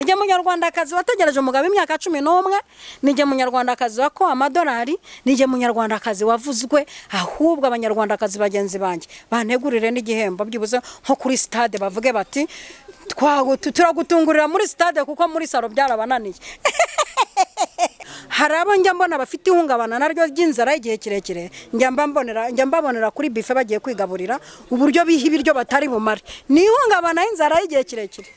njye munyarwandakazi wategereje umugabo imyaka cumi n'umwe njye munyarwandakazi wakowe amadolari njye munyarwandakazi wavuzwe ahubwo abanyarwandakazi bagenzi banjye banegurire n'igihembo byibuze nko kuri sitade bavuge bati turagutungurira muri sitade kuko muri salo byarabananiye hari abo njya mbona bafite ihungabana naryo ry'inzara igihe kirekire njya mbabonera kuri bife bagiye kwigaburira uburyo biha ibiryo batari bumare ni ihungabana y'inzara y'igihe kirekire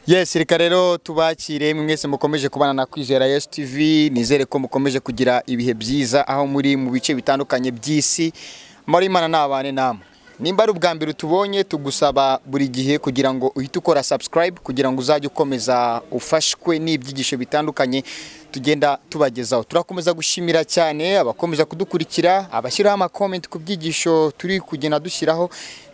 yes reka rero tubakire mwese mukomeje kubana na kwizera yes tv nizere ko mukomeje kugira ibihe byiza aho muri mu bice bitandukanye by'isi muri imana nabane namwe nimba ari ubwa mbere utubonye tugusaba buri gihe kugira ngo uhite ukora subscribe kugira ngo uzajye ukomeza ufashwe n'ibyigisho bitandukanye tugenda tubagezaho turakomeza gushimira cyane abakomeza kudukurikira abashyiraho amakomenti ku byigisho turi kugenda dushyiraho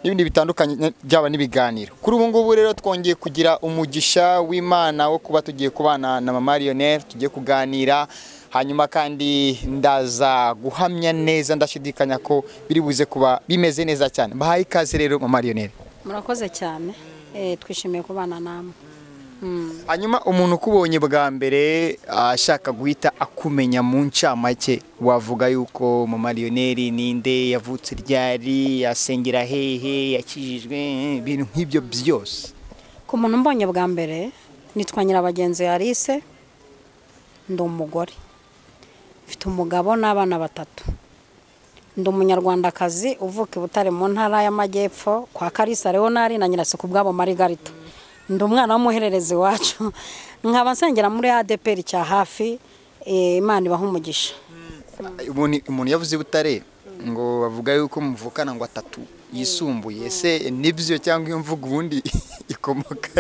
n'ibindi bitandukanye byaba n'ibiganiro kuri ubu ngubu rero twongeye kugira umugisha w'imana wo kuba tugiye kubana na mama mariyoneri tugiye kuganira hanyuma kandi ndaza guhamya neza ndashidikanya ko biri buze kuba bimeze neza cyane bahaye ikaze rero mama mariyoneri murakoze cyane twishimiye kubana namwe hanyuma umuntu ukubonye bwa mbere ashaka guhita akumenya mu ncamake wavuga yuko mama mariyoneri ninde yavutse ryari yasengera hehe yakijijwe ibintu nk'ibyo byose ku muntu mbonye bwa mbere nitwa nyirabagenzi Alice ndi umugore mfite umugabo n'abana batatu ndi umunyarwandakazi uvuka i butare mu ntara y'amajyepfo kwa karisa leonari na nyirasuku ubwabo marigarita ndi umwana w'umuhererezi iwacu nkaba nsengera muri adeperi cya hafi imana ibaha umugisha umuntu yavuze i butare ngo bavuga yuko muvukana ngo atatu yisumbuye ese nibyo cyangwa iyo mvugo ubundi ikomoka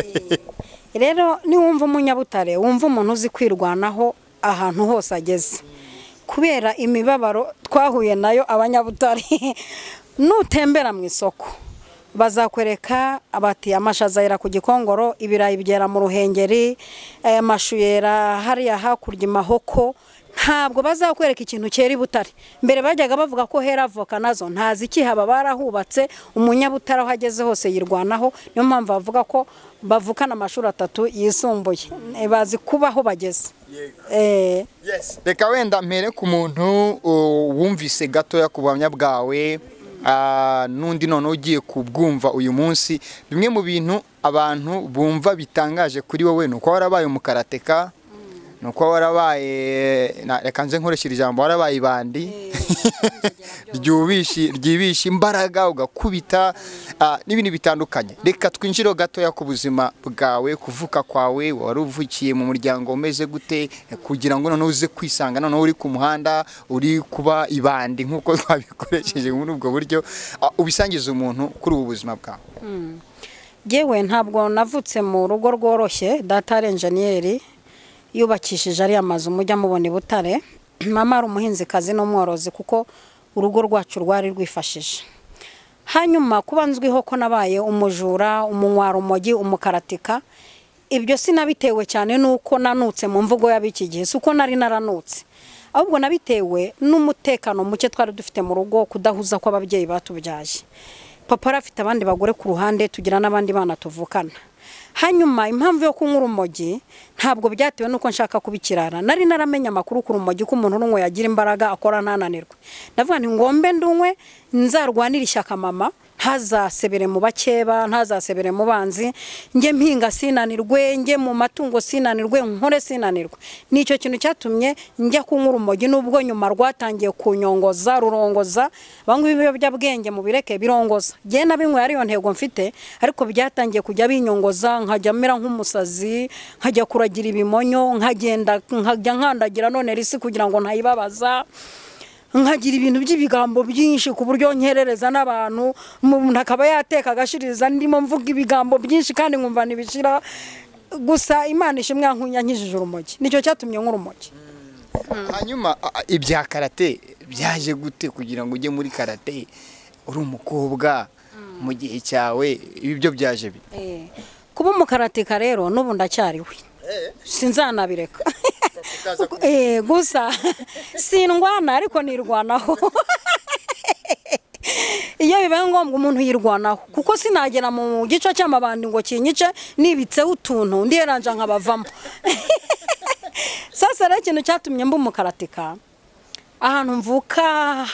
rero niwumva umunyabutare wumva umuntu uzi kwirwanaho ahantu hose ageze kubera imibabaro twahuye nayo abanyabutare nutembera mu isoko bazakwereka abati amashaza yera ku gikongoro ibirayi byera mu ruhengeri aya mashu yera hariya hakurya imahoko ntabwo bazakwereka ikintu cyera i butare mbere bajyaga bavuga ko hera avoka nazo ntazi ikihaba barahubatse umunyabutare aho ageze hose yirwanaho niyo mpamvu bavuga ko bavukana amashuri atatu yisumbuye bazi kuba aho bageze reka wenda mbere ku muntu wumvise gatoya ku buhamya bwawe n'undi noneho ugiye kubwumva uyu munsi bimwe mu bintu abantu bumva bitangaje kuri wowe ni uko warabaye umukarateka ni uko warabaye reka nze nkoresheje ijambo warabaye ibandi ryibisha imbaraga ugakubita n'ibintu bitandukanye reka twinjireho gatoya ku buzima bwawe kuvuka kwawe wari uvukiye mu muryango umeze gute kugira ngo noneho uze kwisanga noneho uri ku muhanda uri kuba ibandi nk'uko twabikoresheje muri ubwo buryo ubisangiza umuntu kuri ubu buzima bwawe yewe ntabwo navutse mu rugo rworoshye datare enjeniyeri yubakishije ariya mazu mujya mubona i butare mama ari umuhinzikazi n'umworozi kuko urugo rwacu rwari rwifashije hanyuma kuba nzwiho ko nabaye umujura umunywa umogi umukaratika ibyo sinabitewe cyane n'uko nanutse mu mvugo y'ab'iki gihe si uko nari naranutse ahubwo nabitewe n'umutekano muke twari dufite mu rugo kudahuza kw'ababyeyi batubyaye papa yari afite abandi bagore ku ruhande tugira n'abandi bana tuvukana hanyuma impamvu yo kunywa urumogi ntabwo byatewe n'uko nshaka kubikirara nari naramenya amakuru ku rumogi ko umuntu urunywe yagira imbaraga akora ntananirwe ndavuga ni ngombe ndunywe nzarwanire ishyaka mama ntazasebere mu bakeba ntazasebere mu banzi njye mpinga sinanirwe njye mu matungo sinanirwe nkore sinanirwe nicyo kintu cyatumye njya kunywa urumogi n'ubwo nyuma rwatangiye kunyongoza rurongoza banywa ibiyobyabwenge mu bireke birongoza njye na bimwe ariyo ntego mfite ariko byatangiye kujya binyongoza nkajya mera nk'umusazi nkajya kuragira ibimonyo nkagenda nkajya nkandagira none risi kugira ngo ntayibabaza nkagira ibintu by'ibigambo byinshi ku buryo nkerereza n'abantu umuntu akaba yateka agashiririza ndimo mvuga ibigambo byinshi kandi nkumva ntibishira gusa imana ishimwe yankijije urumogi nicyo cyatumye nk'urumogi hanyuma ibya karate byaje gute kugira ngo ujye muri karate uri umukobwa mu gihe cyawe ibyo byaje bi kuba umukaratika rero n'ubu ndacyariwe sinzanabireka utaza ku- Eh, gusa sindwana ariko nirwanaho iyo bibaye ngombwa umuntu yirwanaho kuko sinagera mu gice cy'amabandi ngo kinyice nibitseho utuntu ndi yaranja nkabavamo sasa rero ikintu cyatumye mba umukaratika ahantu mvuka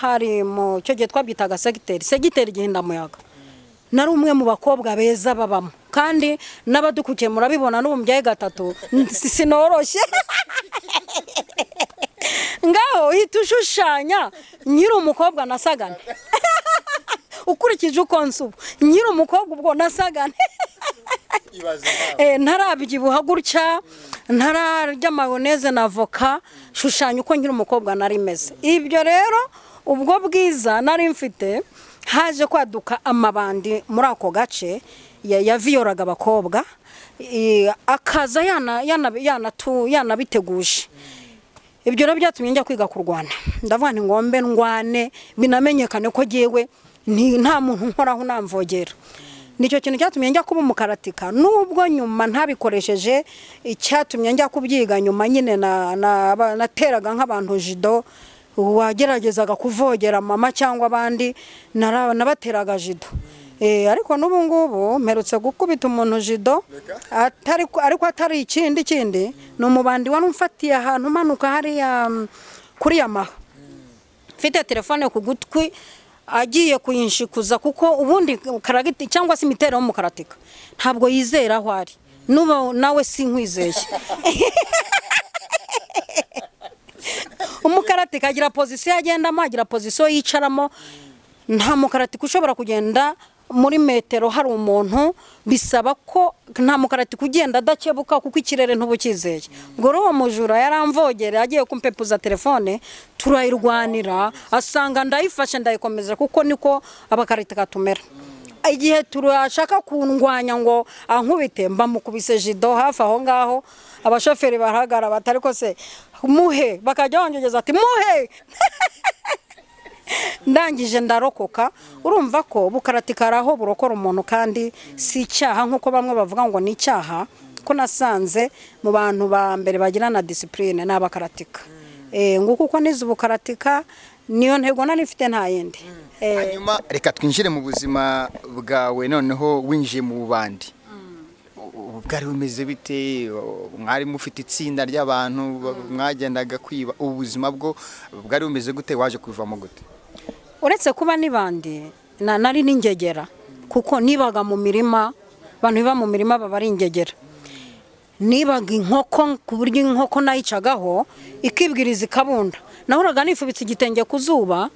hari mu cyo gihe twabyitaga segiteri segiteri gihindamuyaga nari umwe mu bakobwa beza babamo kandi n'abadukukiye murabibona n'ubu mbyaye gatatu n- si- sinoroshye ngaho uhita ushushanya nyiri umukobwa nasagane ukurikije uko nsubu nyiri umukobwa ubwo nasagane ibaze nawe Eh, ntarabyibuha gutya ntararya mayoneze na voka shushanya uko nkiri umukobwa nari meze ibyo rero ubwo bwiza nari mfite haje kwaduka amabandi muri ako gace ya- yaviyoraga abakobwa eh, akaza yana- yana- yanatu- yanabiteguje ibyo rero byatumye njya kwiga kurwana ndavuga nti ngombe ndwane binamenyekane ko ngewe nti- nta muntu nkoraho namvogera nicyo kintu cyatumye njya kuba umukaratika nubwo nyuma ntabikoresheje icyatumye njya kubyiga nyuma nyine na- na- ba- nateraga nk'abantu jido wageragezaga kuvogera mama cyangwa abandi nara- nabateraga jido Eh, ariko n'ubu ngubu mperutse gukubita umuntu jido atari ko- ariko atari ikindi kindi ni umubandi wari umfatiye ahantu umanuka hariya mm, kuri yamaha mfite telefone ku gutwi agiye kuyinshyikuza kuko ubundi karagiti cyangwa se imiterere y'umukaratika ntabwo yizera aho ari n'ubu nawe sinkwizeye umukaratika agira pozisiyo agendamo agira pozisiyo yicaramo nta mukaratika ushobora kugenda muri metero hari umuntu bisaba ko nta mukaratika ugenda adakebuka kuko ikirere ntubukizeye ubwo rero uwo mujura yaramvogera agiye kumpepuza telefone turayirwanira asanga ndayifashe ndayikomeza kuko niko abakaratika tumera igihe turashaka kundwanya ngo ankubite mbamukubise jido hafi aho ngaho abashoferi barahagara bati ariko se muhe bakajya bongegeza ati muhe ndangije ndarokoka urumva ko bukaratika ari aho burokora umuntu kandi si icyaha nk'uko bamwe bavuga ngo ni icyaha ko nasanze mu bantu ba mbere bagirana disipurine ni abakaratika Eh, nguko uko nize ubukaratika niyo ntego nari mfite nta yindi Eh, hanyuma reka twinjire mu buzima bwawe noneho winjiye mu bubandi ubu bwari bumeze bite mwari mufite itsinda ry'abantu ba- mwagendaga kwiba ubu buzima bwo bwari bumeze gute waje kubivamo gute uretse kuba n'ibandi na- nari n'ingegera kuko nibaga mu mirima abantu biba mu mirima baba ari ingegera nibaga inkoko ku buryo inkoko nayicagaho ikibwiriza ikabunda nahoraga nifubitse igitenge ku zuba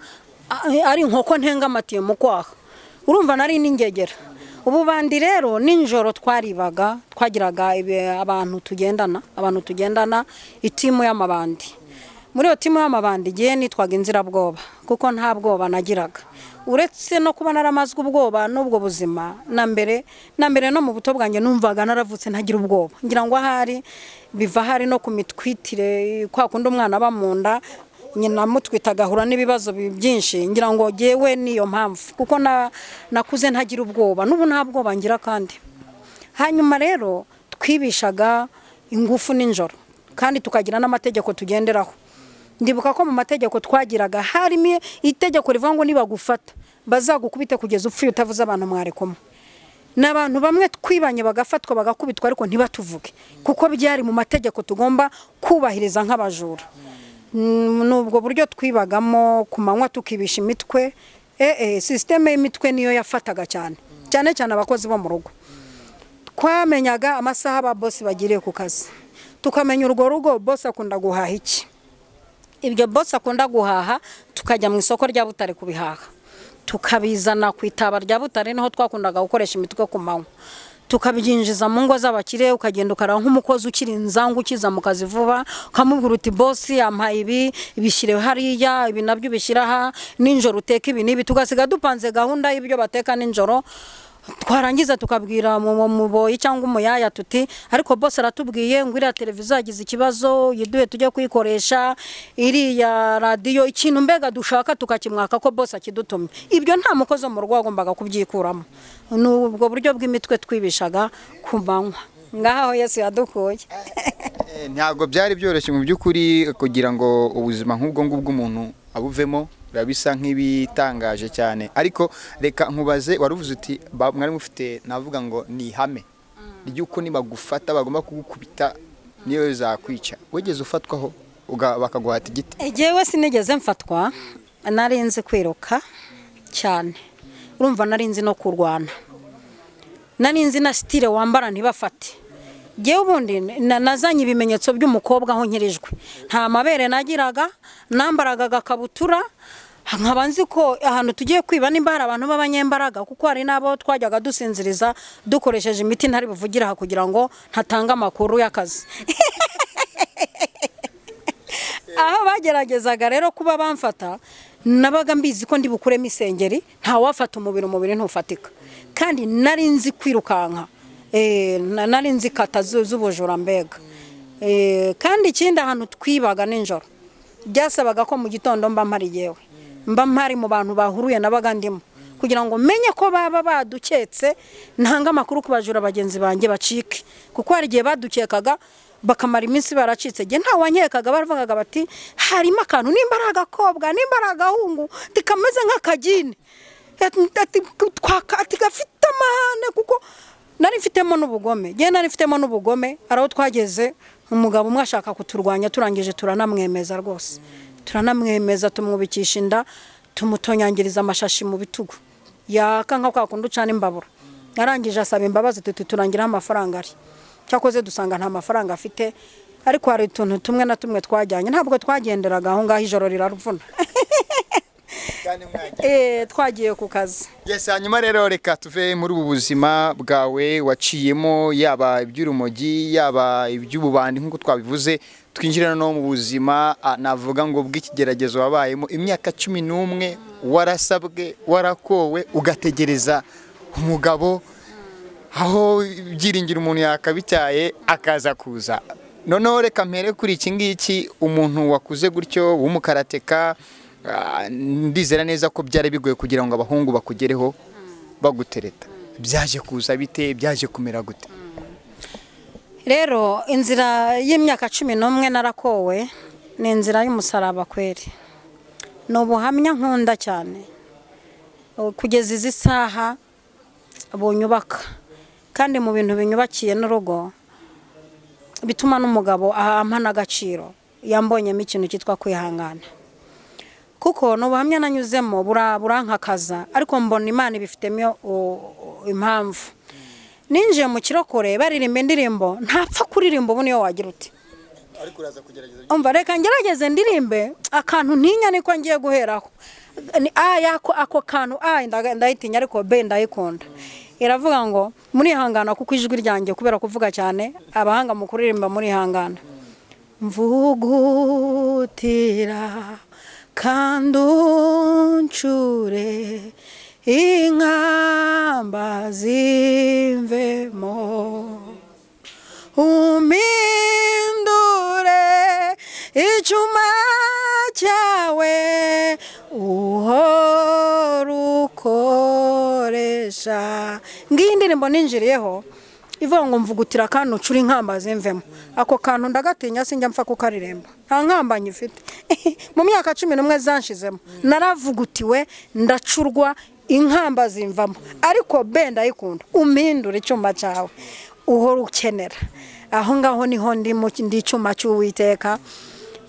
a- ari inkoko ntengamatiye mu kwaha urumva nari n'ingegera ubu bandi rero nijoro twaribaga twagiraga ibi- abantu tugendana abantu tugendana itimu y'amabandi muri iyo timu y'amabandi igihe nitwaga inzirabwoba kuko nta bwoba nagiraga uretse no kuba naramazwe ubwoba n'ubwo buzima na mbere na mbere no mu buto bwanjye numvaga naravutse ntagira ubwoba ngira ngo ahari biva ahari no ku mitwitire kwa kundi umwana aba mu nda nyina mutwita agahura n'ibibazo bi- byinshi ngira ngo yewe niyo mpamvu kuko na- nakuze ntagira ubwoba n'ubu nta bwoba ngira kandi hanyuma rero twibishaga ingufu n'injoro kandi tukagira n'amategeko tugenderaho ndibuka ko mu mategeko twagiraga harimo itegeko rivuga ngo nibagufata bazagukubite kugeza upfuye utavuze abantu mwari kumwe ni abantu bamwe twibanye bagafatwa bagakubitwa ariko ntibatuvuge kuko byari mu mategeko tugomba kubahiriza nk'abajura Mm, ni ubwo buryo twibagamo ku manywa tukibisha imitwe eh, eh, sisiteme y'imitwe niyo yafataga cyane cyane cyane abakozi bo mu rugo twamenyaga amasaha aba bosi bagiriye ku kazi tukamenya urwo rugo bosi akunda guhaha iki ibyo bosi akunda guhaha tukajya mu isoko rya butare kubihaha tukabizana ku itaba rya butare niho twakundaga gukoresha imitwe ku manywa tukabyinjiza mu ngo z'abakire ukagenda ukaraba nk'umukozi ukiri inzangu ukiza mu kazi vuba ukamubwira uti bosi yampaye ibi ibishyire hariya ibi nabyo ubishyira aha nijoro uteka ibi n'ibi tugasiga dupanze gahunda y'ibyo bateka nijoro twarangiza tukabwira mu mu- muboyi cyangwa umuyaya tuti ariko bose aratubwiye ngo iriya televiziyo yagize ikibazo yiduhe tujye kuyikoresha iriya radiyo ikintu mbega dushaka tukakimwaka ko bose akidutumye ibyo nta mukozi wo mu rugo wagombaga kubyikuramo ni ubwo buryo bw'imitwe twibishaga ku manywa ngaho yesu yadukuye Eh, ntabwo byari byoroshye mu by'ukuri kugira ngo ubuzima nk'ubwo ngubwo umuntu abuvemo biba bisa nk'ibitangaje cyane ariko reka nkubaze waruvuze uti ba- mwari mufite navuga ngo ni ihame ry'uko nibagufata bagomba kugukubita niyo zakwica wigeze ufatwaho uga- bakaguhata igiti Egewe sinigeze mfatwa nari nzi kwiruka cyane urumva nari nzi no kurwana nari nzi na sitire wambara ntibafate ngewe ubundi na- nazanye ibimenyetso by'umukobwa aho nkirijwe nta mabere nagiraga nambaraga agakabutura nkaba nzi ko ahantu tugiye kwiba nimba hari abantu b'abanyembaraga kuko hari n'abo twajyaga dusinziriza dukoresheje imiti ntari buvugire aha kugira ngo ntatanga amakuru y'akazi aho bageragezaga rero kuba bamfata nabaga mbizi ko ndi bukuremo isengeri ntawafata umubiri umubiri ntufatika kandi nari nzi kwirukanka Eh, na- nari nzi kata zu- z'ubujura mbega Eh, kandi ikindi ahantu twibaga nijoro byasabaga ko mu gitondo mba mpari yewe mba mpari mu bantu bahuruye nabaga ndimo kugira ngo menye ko baba baduketse ntanga amakuru ku bajura bagenzi banjye bacike kuko hari igihe badukekaga bakamara iminsi baracitse njye nta wankekaga baravugaga bati harimo akantu nimba ari agakobwa nimba ari agahungu ntikameze nk'akagine Ati- ati- twaka- ati gafite amahane kuko nari mfitemo n'ubugome njye nari mfitemo n'ubugome ari aho twageze umugabo umwe ashaka kuturwanya turangije turanamwemeza rwose turanamwemeza tumwubikisha inda tumutonyangiriza amashashi mu bitugu yaka nka kwa kundi ucana imbabura yarangije asaba imbabazi tuti turangiraho amafaranga ari cyakoze dusanga nta mafaranga afite ariko hari utuntu tumwe na tumwe twajyanye ntabwo twagenderaga aho ngaho ijoro riraruvuna Eh, twagiye ku kazi Yes, hanyuma rero reka tuve muri ubu buzima bwawe waciyemo yaba iby'urumogi yaba iby'ububandi nk'uko twabivuze twinjira no mu buzima ah, navuga ngo bw'ikigeragezo wabayemo imyaka cumi n'umwe warasabwe warakowe ugategereza umugabo aho ibyiringiro umuntu yakabityaye akaza kuza noneho reka mpere kuri iki ngiki umuntu wakuze gutyo w'umukarateka ah, ndizera neza ko byari bigoye kugira ngo abahungu bakugereho bagutereta byaje kuza bite byaje kumera gute rero inzira y'imyaka cumi n'umwe narakowe ni inzira y'umusaraba kweri ni ubuhamya nkunda cyane Uh, kugeza izi saha bunyubaka kandi mu bintu binyubakiye n'urugo bituma n'umugabo ampa n'agaciro yambonyemo ikintu cyitwa kwihangana kuko ni ubuhamya nanyuzemo bura- burankakaza ariko mbona imana ibifitemo uh, uh, impamvu ninjiye mu kirokore baririmba indirimbo ntapfa kuririmba ubu niyo wagira uti umva reka ngerageze ndirimbe akantu ntinya niko ngiye guheraho Ni A yako- ako kantu a ndaga- ndayitinya ariko b ndayikunda iravuga ngo murihangana kuko ijwi ryanjye kubera kuvuga cyane abahanga mu kuririmba murihangana mvugutira kandi uncure inkamba zimvemo umpindure icyuma cyawe uhora ukoresha ngiyi indirimbo ninjiriyeho ivuga ngo mvugutira akantu ucura inkamba zimvemo ako kantu ndagatinya sinjya mpfa kukaririmba nta nkamba nyifite mu myaka cumi n'umwe zanshizemo naravugutiwe ndacurwa inkamba zimvamo ariko be ndayikunda umpindure icyuma cyawe uhora ukenera aho ngaho niho ndi mu- ndi icyuma cy'uwiteka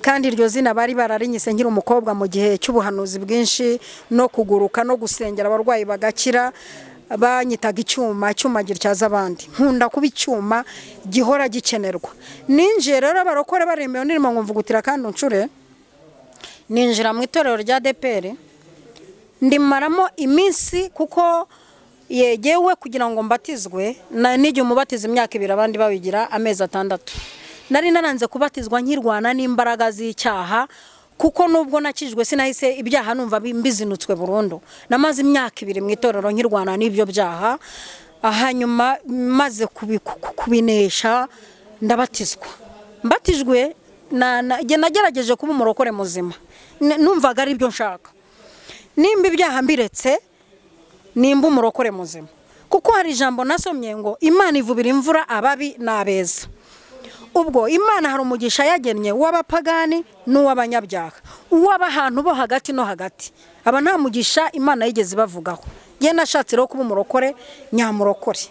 kandi iryo zina bari bararinyise nkiri umukobwa mu gihe cy'ubuhanuzi bwinshi no kuguruka no gusengera abarwayi bagakira banyitaga icyuma icyuma gityaza abandi nkunda kuba icyuma gihora gikenerwa ninjiye rero abarokore baremewe nirimo nkumvugutira kandi uncure ninjira mu itorero rya deperi ndimaramo iminsi kuko yegewe kugira ngo mbatizwe na n'igihe umubatiza imyaka ibiri abandi babigira amezi atandatu nari naranze kubatizwa nkirwana n'imbaraga z'icyaha kuko nubwo nakijwe sinahise ibyaha numva bi- mbizinutswe burundu namaze imyaka ibiri mu itorero nkirwana n'ibyo byaha hanyuma maze kubi- ku- ku- kubinesha ndabatizwa mbatijwe na- na- jye nagerageje kuba umurokore muzima N- numvaga ari byo nshaka nimba ibyaha mbiretse nimba umurokore muzima kuko hari ijambo nasomye ngo imana ivubira imvura ababi n'abeza ubwo imana hari umugisha yagennye uw'abapagani n'uw'abanyabyaha uw'abahantu bo hagati no hagati aba nta mugisha imana yigeze ibavugaho ye nashatse rero kuba umurokore nyamurokore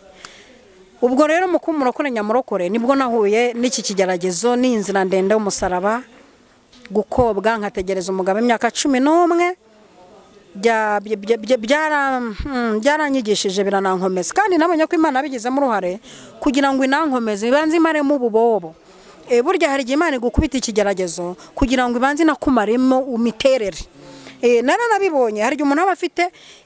ubwo rero mu kuba umurokore nyamurokore nibwo nahuye n'iki kigeragezo n'iyi nzira ndende y'umusaraba gukobwa nkategereza umugabo imyaka cumi n'umwe bya- bya- bya- bya- byara- hmm, byaranyigishije biranankomeza kandi nabonye ko imana yabigizemo uruhare kugira ngo inankomeze ibanze imaremo ububobo Eh, burya hari igihe imana igukubita ikigeragezo kugira ngo ibanze inakumaremo imiterere Eh, nari nabibonye hari igihe umuntu aba afite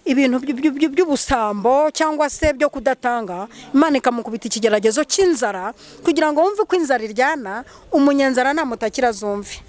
ibintu by- by- by- by'ubusambo cyangwa se byo kudatanga imana ikamukubita ikigeragezo cy'inzara kugira ngo wumve ko inzara iryana umunyanzara namutakira azumve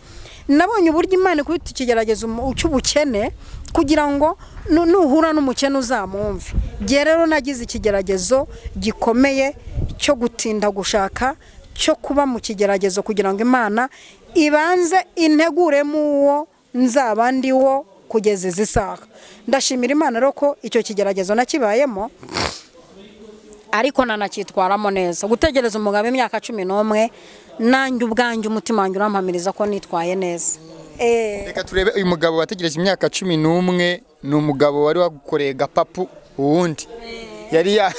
nabonye uburyo imana ikubita ikigeragezo mu- cy'ubukene kugira ngo nu- nuhura n'umukene uzamwumve igihe rero nagize ikigeragezo gikomeye cyo gutinda gushaka cyo kuba mu kigeragezo kugira ngo imana ibanze integuremo uwo nzaba ndiwo kugeza izi saha ndashimira imana rero ko icyo kigeragezo nakibayemo ariko nanacyitwaramo neza gutegereza umugabo imyaka cumi n'umwe nanjye ubwanjye umutima wanjye urampamiriza ko nitwaye neza Eh, reka turebe uyu mugabo wategereje imyaka cumi n'umwe ni umugabo wari wagukoreye gapapu uwundi yari ya-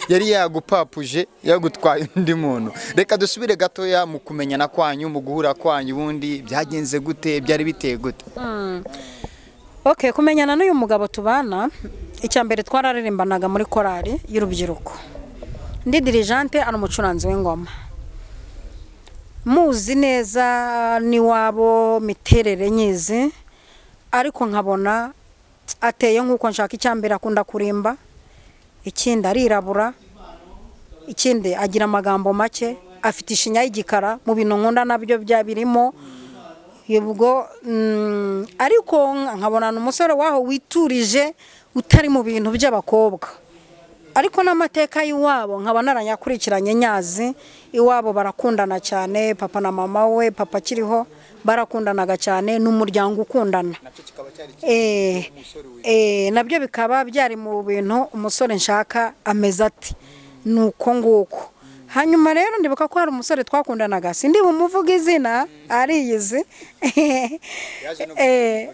yari yagupapuje yagutwaye undi muntu reka dusubire gatoya mu kumenyana kwanyu mu guhura kwanyu ubundi byagenze gute byari biteye gute okay kumenyana n'uyu mugabo tubana icya mbere twararirimbanaga muri korali y'urubyiruko ndi dirijante ari umucuranzi w'ingoma muzi neza n'iwabo miterere nyizi ariko nkabona ateye nk'uko nshaka icya mbere akunda kurimba ikindi arirabura ikindi agira amagambo make afite ishinya y'igikara mu bintu nkunda nabyo bya birimo ubwo mm, ariko nkabona ni umusore waho witurije utari mu bintu by'abakobwa ariko n'amateka y'iwabo nkabona aranyakurikiranye nyazi iwabo barakundana cyane papa na mama we papa akiriho barakundanaga cyane ni umuryango ukundana Eh, eh, nabyo bikaba byari mu bintu umusore nshaka ameze ati ni uko nguko hanyuma rero ndibuka ko hari umusore twakundanaga sindi bumuvuge izina ariyizi Eh,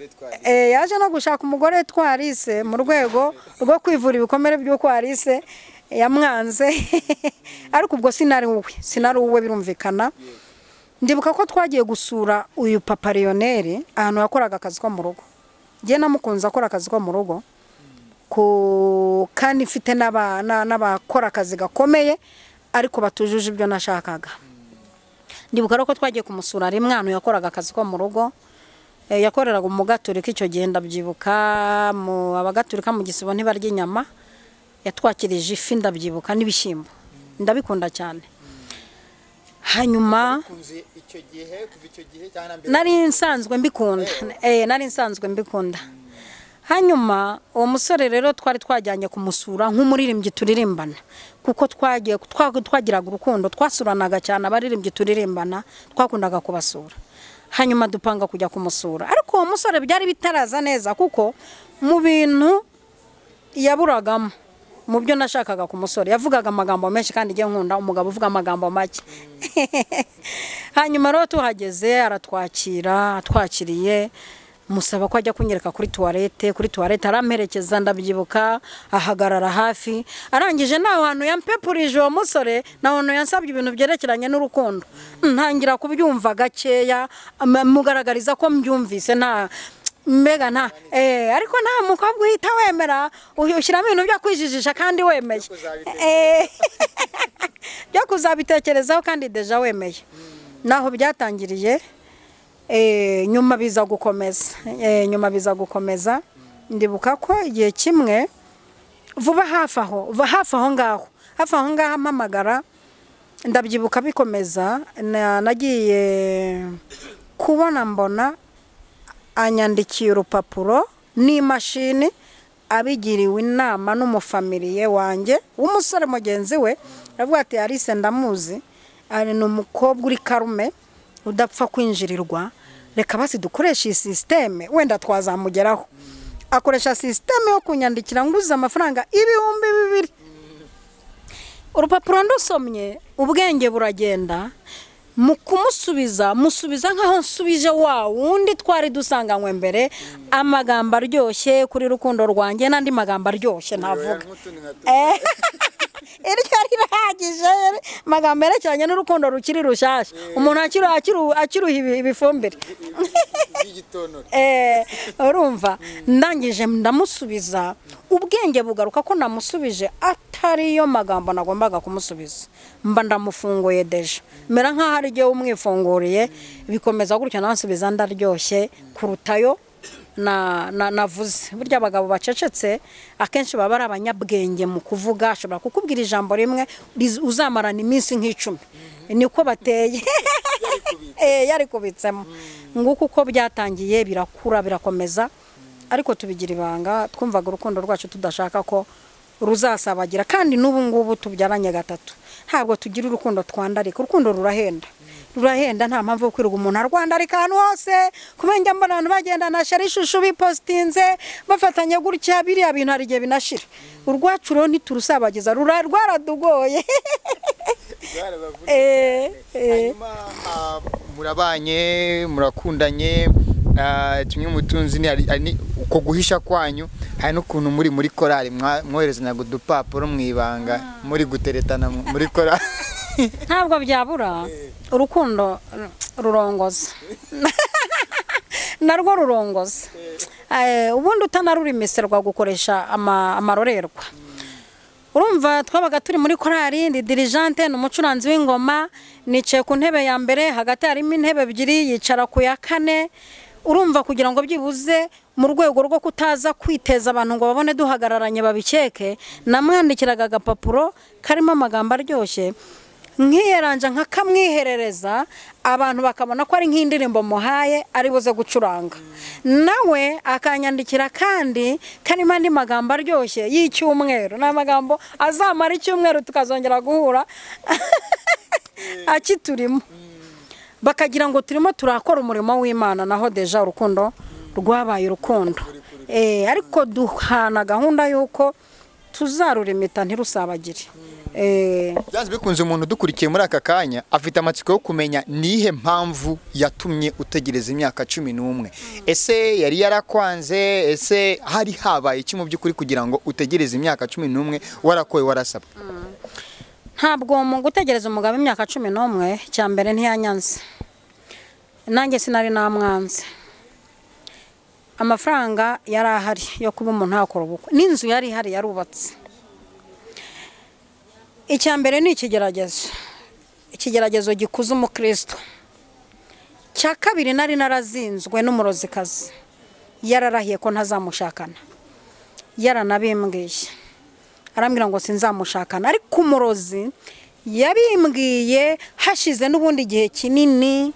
eh, yaje no gushaka umugore twarise mu rwego rwo kwivura ibikomere by'uko warise yamwanze ariko ubwo sinari wowe sinari wowe birumvikana ndibuka ko twagiye gusura uyu papa Lionel ahantu yakoraga akazi ko mu rugo njye namukunze akora akazi ko mu rugo ku- kandi mfite n'aba- na- n'abakora akazi gakomeye ariko batujuje ibyo nashakaga ndibuka rero ko twagiye kumusura rimwe ahantu yakoraga akazi ko mu rugo Eh, yakoreraga umugaturika icyo gihe ndabyibuka mu abagaturika mu gisibo ntibarya inyama yatwakirije ifi ndabyibuka n'ibishyimbo ndabikunda cyane hanyuma nari nsanzwe mbikunda eh nari nsanzwe mbikunda hanyuma uwo musore rero twari twajyanye kumusura nk'umuririmbyi turirimbana kuko twagiye twa- twagiraga urukundo twasuranaga cyane abaririmbyi turirimbana twakundaga kubasura hanyuma dupanga kujya kumusura ariko uwo musore byari bitaraza neza kuko mu bintu yaburagamo mu byo nashakaga ku musore yavugaga amagambo menshi kandi njye nkunda umugabo uvuga amagambo make hanyuma rero tuhageze aratwakira atwakiriye musaba ko ajya kunyereka kuri tuwarete kuri tuwarete aramperekeza ndabyibuka ahagarara hafi arangije nta hantu yampepurije uwo musore nta hantu yansabye ibintu byerekeranye n'urukundo ntangira kubyumva gakeya ama- mugaragariza ko mbyumvise nta mbega nta eh ariko nta mukobwa uhita wemera uyu- ushyiramo ibintu byo kwijijisha kandi wemeye Eh, byo kuzabitekerezaho kandi deja wemeye naho byatangiriye eh, nyuma biza gukomeza Eh, nyuma biza gukomeza ndibuka ko igihe kimwe vuba hafi aho va- hafi aho ngaho hafi aho ngaho ampamagara ndabyibuka bikomeza na- nagiye kubona mbona anyandikiye urupapuro n'imashini abigiriwe inama n'umufamiliye wanjye w'umusore mugenzi we aravuga ati arise ndamuzi ari ni umukobwa uri karume udapfa kwinjirirwa reka basi dukoreshe iyi sisiteme wenda twazamugeraho akoresha sisiteme yo kunyandikira nguze amafaranga ibihumbi bibiri urupapuro ndusomye ubwenge buragenda mu kumusubiza musubiza nk'aho nsubije wa wundi twari dusanganywe mbere amagambo aryoshye kuri rukundo rwanjye n'andi magambo aryoshye ntavuga Eh, iryo rirahagije amagambo yerekeranye n'urukundo rukiri rushyashya umuntu akiri- akiri- akiruha ibi- ibifumbire Eh, urumva ndangije ndamusubiza ubwenge bugaruka ko namusubije atariyo magambo nagombaga kumusubiza mba ndamufunguye deje mera nk'aho ari igihe umwifunguriye bikomeza gutya nansubiza ndaryoshye kurutayo na- na- navuze burya abagabo bacecetse akenshi baba ari abanyabwenge mu kuvuga ashobora kukubwira ijambo rimwe riz- uzamarana iminsi nk'icumi niko bateye Eh, yarikubitsemo nguko uko byatangiye birakura birakomeza ariko tubigira ibanga twumvaga urukundo rwacu tudashaka ko ruzasabagira kandi n'ubu ngubu tubyaranye gatatu ntabwo tugira urukundo twandarika urukundo rurahenda rurahenda nta mpamvu yo kwirirwa umuntu arwandarika ahantu hose kubera njya mbona abantu bagenda na shira ishusho bipositinze bafatanya gutya biriya bintu hari igihe binashira urwacu rero ntiturusabagiza rura rwaradugoye Eh, eh. hanyuma ah, murabanye murakundanye ah, kimwe mu tunzi ni- hari- hari ni- uko guhisha kwanyu hari n'ukuntu muri muri korali mwa- mwoherezanyaga udupapuro mu ibanga muri guteretana mu- muri korali ntabwo byabura urukundo rurongoza narwo rurongoza Eh, ubundi utanarurimisirwa gukoresha ama- amarorerwa urumva twabaga turi muri korari ni dirijante ni umucuranzi w'ingoma nicaye ku ntebe ya mbere hagati harimo intebe ebyiri yicara ku ya kane urumva kugira ngo byibuze mu rwego rwo kutaza kwiteza abantu ngo babone duhagararanye babikeke namwandikiraga agapapuro karimo amagambo aryoshye nkiyeranja nkakamwiherereza abantu bakabona ko ari nk'indirimbo muhaye ari buze gucuranga nawe akanyandikira kandi karimo andi magambo aryoshye y'icyumweru ni amagambo azamara icyumweru tukazongera guhura akiturimo bakagira ngo turimo turakora umurimo w'imana naho deja urukundo rwabaye urukundo Eh, ariko duhana gahunda y'uko tuzarurimita ntirusabagire Eh, byanze bikunze umuntu udukurikiye muri aka kanya afite amatsiko yo kumenya nihe mpamvu yatumye utegereza imyaka cumi n'umwe ese yari yarakwanze ese hari habaye iki mu by'ukuri kugira ngo utegereze imyaka cumi n'umwe warakoye warasabwa ntabwo mu gutegereza umugabo imyaka cumi n'umwe cya mbere ntiyanyanze nanjye sinari namwanze amafaranga yari ahari yo kuba umuntu yakora ubukwe n'inzu yari ihari yarubatse icya mbere ni ikigeragezo ikigeragezo gikuza umukristo cya kabiri nari narazinzwe n'umurozikazi yararahiye ko ntazamushakana yaranabimbwiye arambwira ngo sinzamushakana ariko umurozi yabimbwiye hashize n'ubundi igihe kinini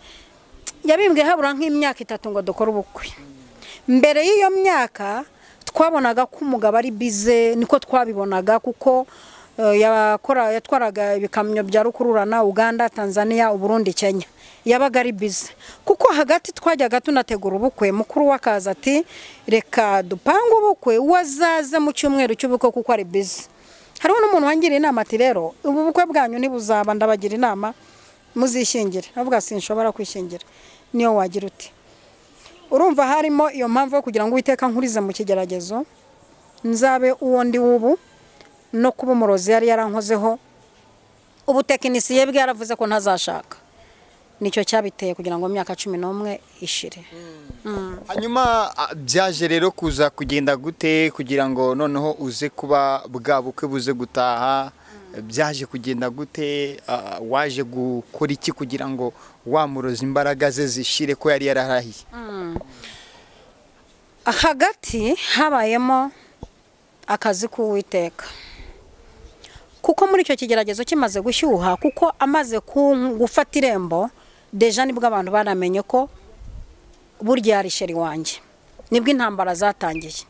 yabimbwiye habura nk'imyaka itatu ngo dukore ubukwe mbere y'iyo myaka twabonaga ko umugabo ari bize niko twabibonaga kuko eh, yakora yatwaraga ibikamyo bya rukururana uganda tanzania uburundi kenya yabaga ari bize kuko hagati twajyaga tunategura ubukwe mukuru w'akazi ati reka dupange ubukwe wazaze mu cyumweru cy'ubukwe kuko ari bize hariho n'umuntu wangiriye inama ati rero ubu bukwe bwanyu ntibuzaba ndabagira inama muzishyingire avuga sinshobora kwishingira niyo wagira uti urumva harimo iyo mpamvu yo kugira ngo uwiteka nkurize mu kigeragezo nzabe uwo ndi w'ubu no kuba umurozi yari yarankozeho ubutekinisiye bwe yaravuze ko ntazashaka nicyo cyabiteye kugira ngo imyaka cumi n'umwe ishire hanyuma ah, byaje rero kuza kugenda gute kugira ngo noneho uze kuba bwa bukwe buze gutaha byaje kugenda gute Ah, waje gukora iki kugira ngo wamuroze imbaraga ze zishire ko yari yararahiye hagati habayemo akazi k'uwiteka kuko muri icyo kigeragezo kimaze gushyuha kuko amaze ku- gufata irembo deja nibwo abantu baramenye ko burya ari sheri wanjye nibwo intambara zatangiye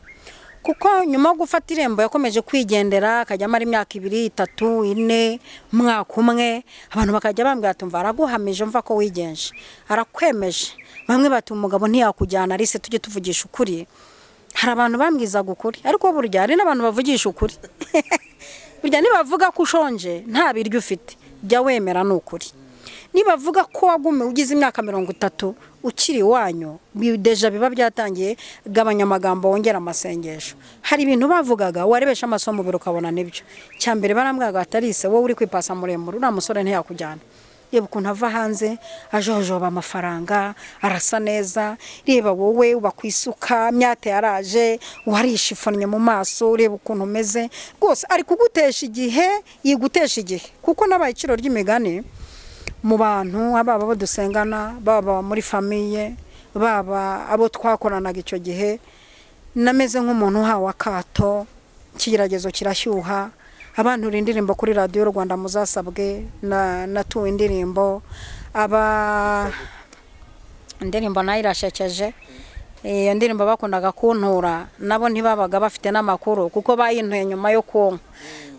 kuko nyuma yo gufata irembo yakomeje kwigendera akajya amara imyaka ibiri itatu ine umwaka umwe abantu bakajya bambwira ati mva araguhamije mva ko wigenje arakwemeje bamwe bati umugabo ntiyakujyana arise tujye tuvugisha ukuri hari abantu bambwizaga ukuri ariko burya hari n'abantu bavugisha ukuri burya nibavuga ko ushonje nta biryo ufite jya wemera ni ukuri nibavuga ko wagumiwe ugize imyaka mirongo itatu ukiri iwanyu bideja biba byatangiye gabanya amagambo wongera amasengesho hari ibintu bavugaga warebesha amaso mu biro ukabona n'ibyo cya mbere barambwaga atarise wowe uri kwipasa muremure uriya musore ntiyakujyana reba ukuntu ava hanze ajojoba amafaranga arasa neza reba wowe uba ku isuka myate yaraje warishifonye mu maso ureba ukuntu umeze rwose ari kugutesha igihe yigutesha igihe kuko n'abaye iciro ry'imigani mu bantu ababa abo dusengana baba muri famiye baba abo twakoranaga icyo gihe nameze nk'umuntu uhawe akato ikigeragezo kirashyuha abantu indirimbo kuri radiyo rwanda muzasabwe natuwe indirimbo aba indirimbo nayo irashekeje iyo ndirimbo bakundaga kuntura nabo ntibabaga bafite n'amakuru kuko bayintuye nyuma yo kunywa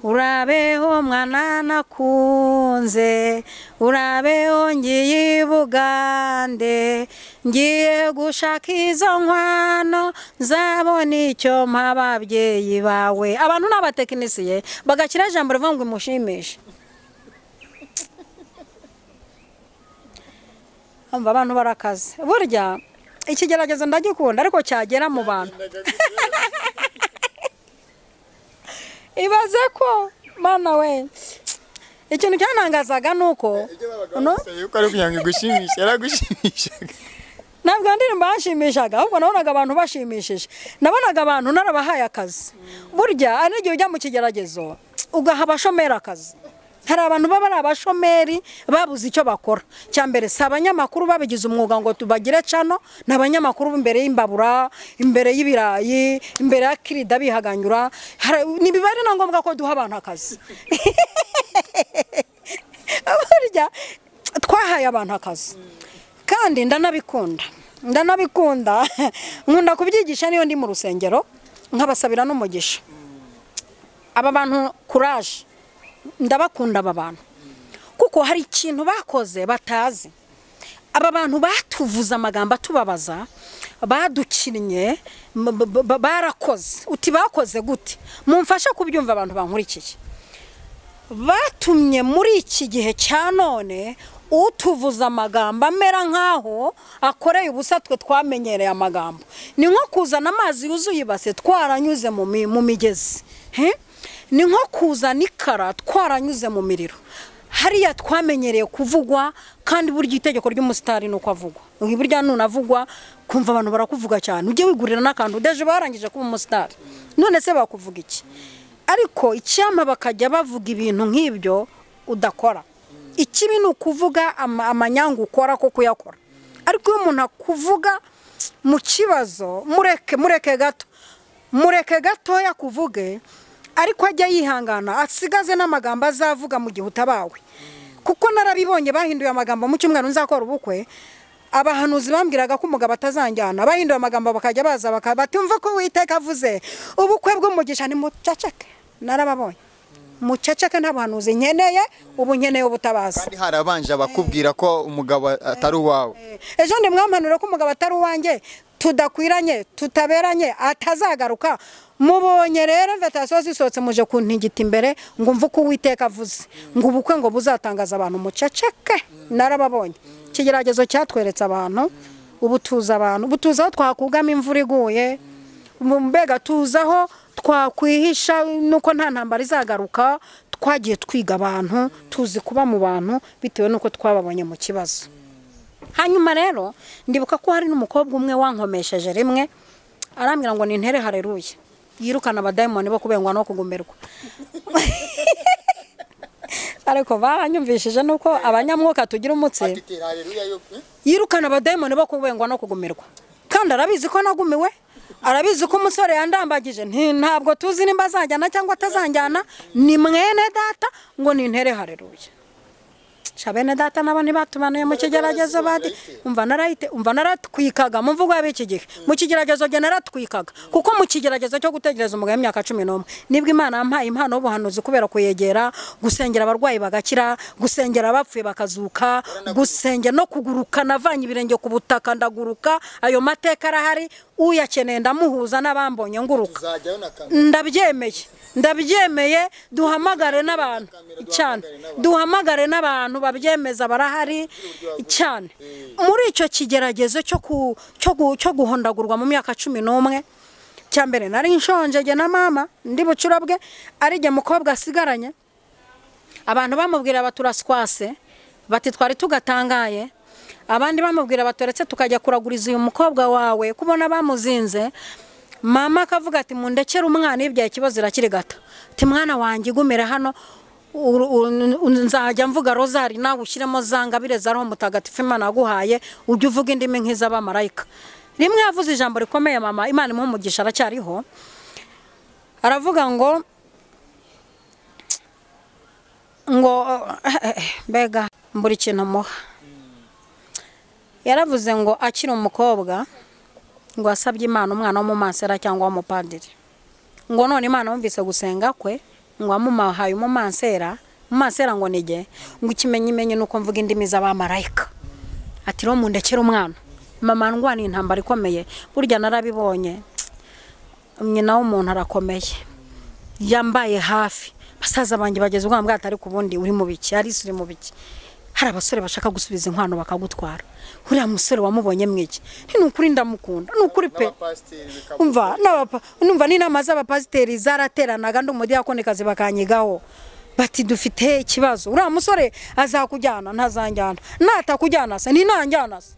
urabeho mwana nakunze urabeho ngiye i bugande ngiye gushaka izo nkwano nzabona icyo mpa ababyeyi bawe abantu ni abatekinisiye bagakira ijambo rivuga ngo imushimishe abantu barakaze burya ikigeragezo ndagikunda ariko cyagera mu bantu ibaze ko mwana we ikintu cyanangazaga ni uko ntabwo ndirimbo yashimishaga ahubwo nabonaga abantu bashimishije nabonaga abantu narabahaye akazi burya hari n'igihe ujya mu kigeragezo ugaha abashomeri akazi hari abantu baba ari abashomeri babuze icyo bakora cya mbere si abanyamakuru babigize umwuga ngo tubagire cano ni abanyamakuru imbere y'imbabura imbere y'ibirayi imbere ya kirida bihaganyura ntibiba ari na ngombwa ko duha abantu akazi burya twahaye abantu akazi kandi ndanabikunda ndanabikunda nkunda kubyigisha niyo ndi mu rusengero nkabasabira n'umugisha aba bantu kuraje ndabakunda aba bantu kuko hari ikintu bakoze batazi aba bantu batuvuze amagambo atubabaza badukinnye barakoze uti bakoze gute mumfashe kubyumva abantu bankurikiye batumye muri iki gihe cya none utuvuza amagambo amera nk'aho akoreye ubusa twe twamenyereye amagambo ni nko kuzana amazi yuzuye ibase twaranyuze mu migezi ni nko kuzana ikara twaranyuze mu miriro hariya twamenyereye kuvugwa kandi burya itegeko ry'umusitari ni uko avugwa burya nunavugwa kumva abantu barakuvuga cyane ujye wigurira n'akantu udeje barangije kuba umusitari none se bakuvuga iki ariko icyama bakajya bavuga ibintu nk'ibyo udakora ikibi ni ukuvuga amanyanga ukora ko kuyakora ariko iyo umuntu akuvuga mu kibazo mureke mureke gato mureke gatoya kuvuge ariko ajya yihangana asigaze n'amagambo azavuga mu gihe utabawe kuko narabibonye bahinduye amagambo mu cyumweru nzakora ubukwe abahanuzi bambwiraga ko umugabo atazanjyana bahinduye amagambo bakajya baza batumva ko witeka avuze ubukwe bw'umugisha ni muceceke narababonye muceceke nta buhanuzi nkeneye ubu nkeneye ubutabaza kandi harabanje abakubwira ko umugabo atari uwawe ejo ndi mwampanure ko umugabo atari uwanjye tudakwiranye tutaberanye atazagaruka mubonye rero vetasiyo zisohotse muje kuntigita imbere ngo umve uko uwiteka avuze ngo ubukwe ngo buzatangaza abantu muceceke narababonye ikigeragezo cyatweretse abantu ubutuza abantu butuza aho twakugama imvura iguye mbega tuza aho twakwihisha nuko nta ntambara izagaruka twagiye twiga abantu tuzi kuba mu bantu bitewe n'uko twababonye mu kibazo hanyuma rero ndibuka ko hari n'umukobwa umwe wankomesheje rimwe arambwira ngo nintere hareruye yirukana abadayimoni bo kubengwa no kugumirwa ariko baranyumvishije nuko abanyamwuka tugira umutse yirukana abadayimoni bo kubengwa no kugumirwa kandi arabizi ko nagumiwe arabizi ko umusore yandambagije ntabwo tuzi nimba azanjyana cyangwa atazanjyana ni mwene data ngo nintere hareruye bene data nabo ntibatumanuye mu kigeragezo badi umva narayite umva naratwikaga mu mvugo y'ab'iki gihe mu kigeragezo jya naratwikaga kuko mu kigeragezo cyo gutegereza umugabo w'imyaka cumi n'umwe nibwo imana yampaye impano y'ubuhanuzi kubera kuyegera gusengera abarwayi bagakira gusengera abapfuye bakazuka gusengera no kuguruka navanye ibirenge ku butaka ndaguruka ayo mateka arahari uyakeneye ndamuhuza n'abambonye nguruka uzajyayo na kamera ndabyemeye ndabyemeye duhamagare n'abantu Duhamagare cyane n'abantu. duhamagare n'abantu babyemeza barahari cyane muri icyo kigeragezo cyo ku- cyo gu- cyo guhondagurwa mu myaka cumi n'umwe cya mbere nari nshonje jye na mama ndi bucurabwe ari jye mukobwa asigaranye abantu bamubwira baturaswase bati twari tugatangaye abandi bamubwira baturetse tukajya kuraguriza uyu mukobwa wawe kubona bamuzinze mama akavuga ati mundekere umwana iyo ibyaye ikibazo irakiri gato ati mwana wanjye igumire hano uru- uru- uru- nzajya mvuga rozari nawe ushyiremo za ngabire za roho mutagatifu imana yaguhaye ujye uvuga indimi nk'iz'abamarayika rimwe yavuze ijambo rikomeye mama imana imuha umugisha aracyariho aravuga ngo ngo mbega mbura ikintu muha yaravuze ngo akiri umukobwa ngo asabye imana umwana w'umumansera cyangwa w'umupadiri ngo none imana yumvise gusenga kwe ngo amuhaye umumansera umumansera ngo ni jye ngo ikimenyimenyi ni uko mvuga indimi z'abamarayika ati rero mundekere umwana mama ndwaniye intambara ikomeye burya narabibonye nyina w'umuntu arakomeye yambaye hafi basaza banjye bageze ubwabo bwato ariko ubundi uri mu biki arisi uri mu biki hari abasore bashaka gusubiza inkwano bakagutwara uriya musore wamubonye mwiki ni ukuri ndamukunda ni ukuri pe n'abapasiteri bikaba umva n'abapa- numva n'inama z'abapasiteri zarateranaga ndi umudiyakoni bakanyigaho bati dufite ikibazo uriya musore azakujyana ntazanjyana natakujyana se ninanjyana se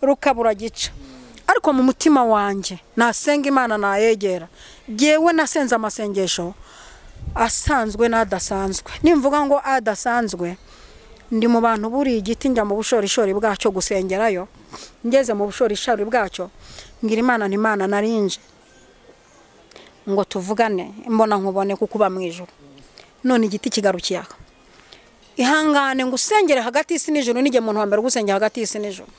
rukabura gica ariko mu mutima wanjye nasenga imana nayegera yewe nasenze amasengesho asanzwe n'adasanzwe nimvuga ngo adasanzwe ndi mu bantu buriye igiti njya mu bushorishori bwacyo gusengerayo ngeze mu bushorishori bwacyo ngira imana n'imana narinje ngo tuvugane mbona nkubone kuko uba mu ijoro none igiti kigarukiye aha ihangane ngo usengere hagati y'isi n'ijoro n'igihe umuntu wa mbere ugusengera hagati y'isi n'ijoro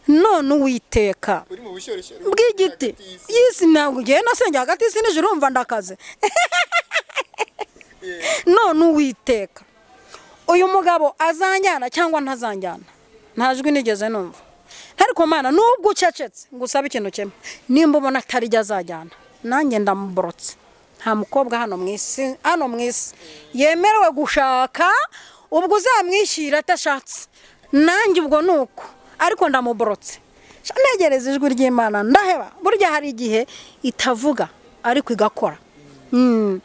none uwiteka uri mu bushyorishori bw'igiti y'isi ntabwo ugiye nasengera hagati y'isi n'ijoro urumva ndakaze none uwiteka uyu mugabo azanjyana cyangwa ntazanjyana nta jwi nigeze numva ariko mana nubwo ucecetse ngo usabe ikintu kimwe nimba ubona atari ryo azajyana nanjye ndamuborotse nta mukobwa hano mu isi hano mu isi yemerewe gushaka ubwo uzamwishyira atashatse nanjye ubwo ni uko ariko ndamuborotse Sha, negereza ijwi ry'imana ndaheba burya hari igihe itavuga ariko igakora Mm.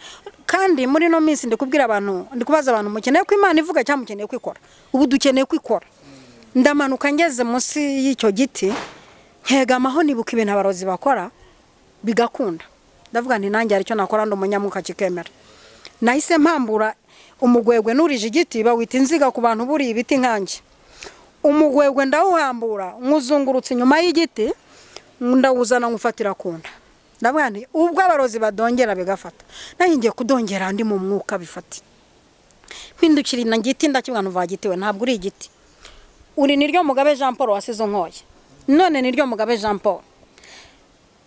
kandi muri ino minsi ndikubwira abantu ndikubaza abantu mukeneye ko imana ivuga cyangwa mukeneye kwikora ubu dukeneye kwikora ndamanuka ngeze munsi y'icyo giti nkegamaho nibuka ibintu abarozi bakora bigakunda ndavuga nti nanjye hari icyo nakora ndi umunyamuka kikemera nahise mpambura umugwegwe n'urije igiti bawita inziga ku bantu buriye ibiti nkanjye umugwegwe ndawuhambura nkuzungurutse inyuma y'igiti ndawuzana nkufatira ku nda ndavuga nti ubwo abarozi badongera bigafata nahingiye kudongera ndi mu mwuka bifata mpindukira na giti ndakibwa ntuva giti we ntabwo uri igiti uri niryo mugabe jean paul wasize unkoye none niryo mugabe jean paul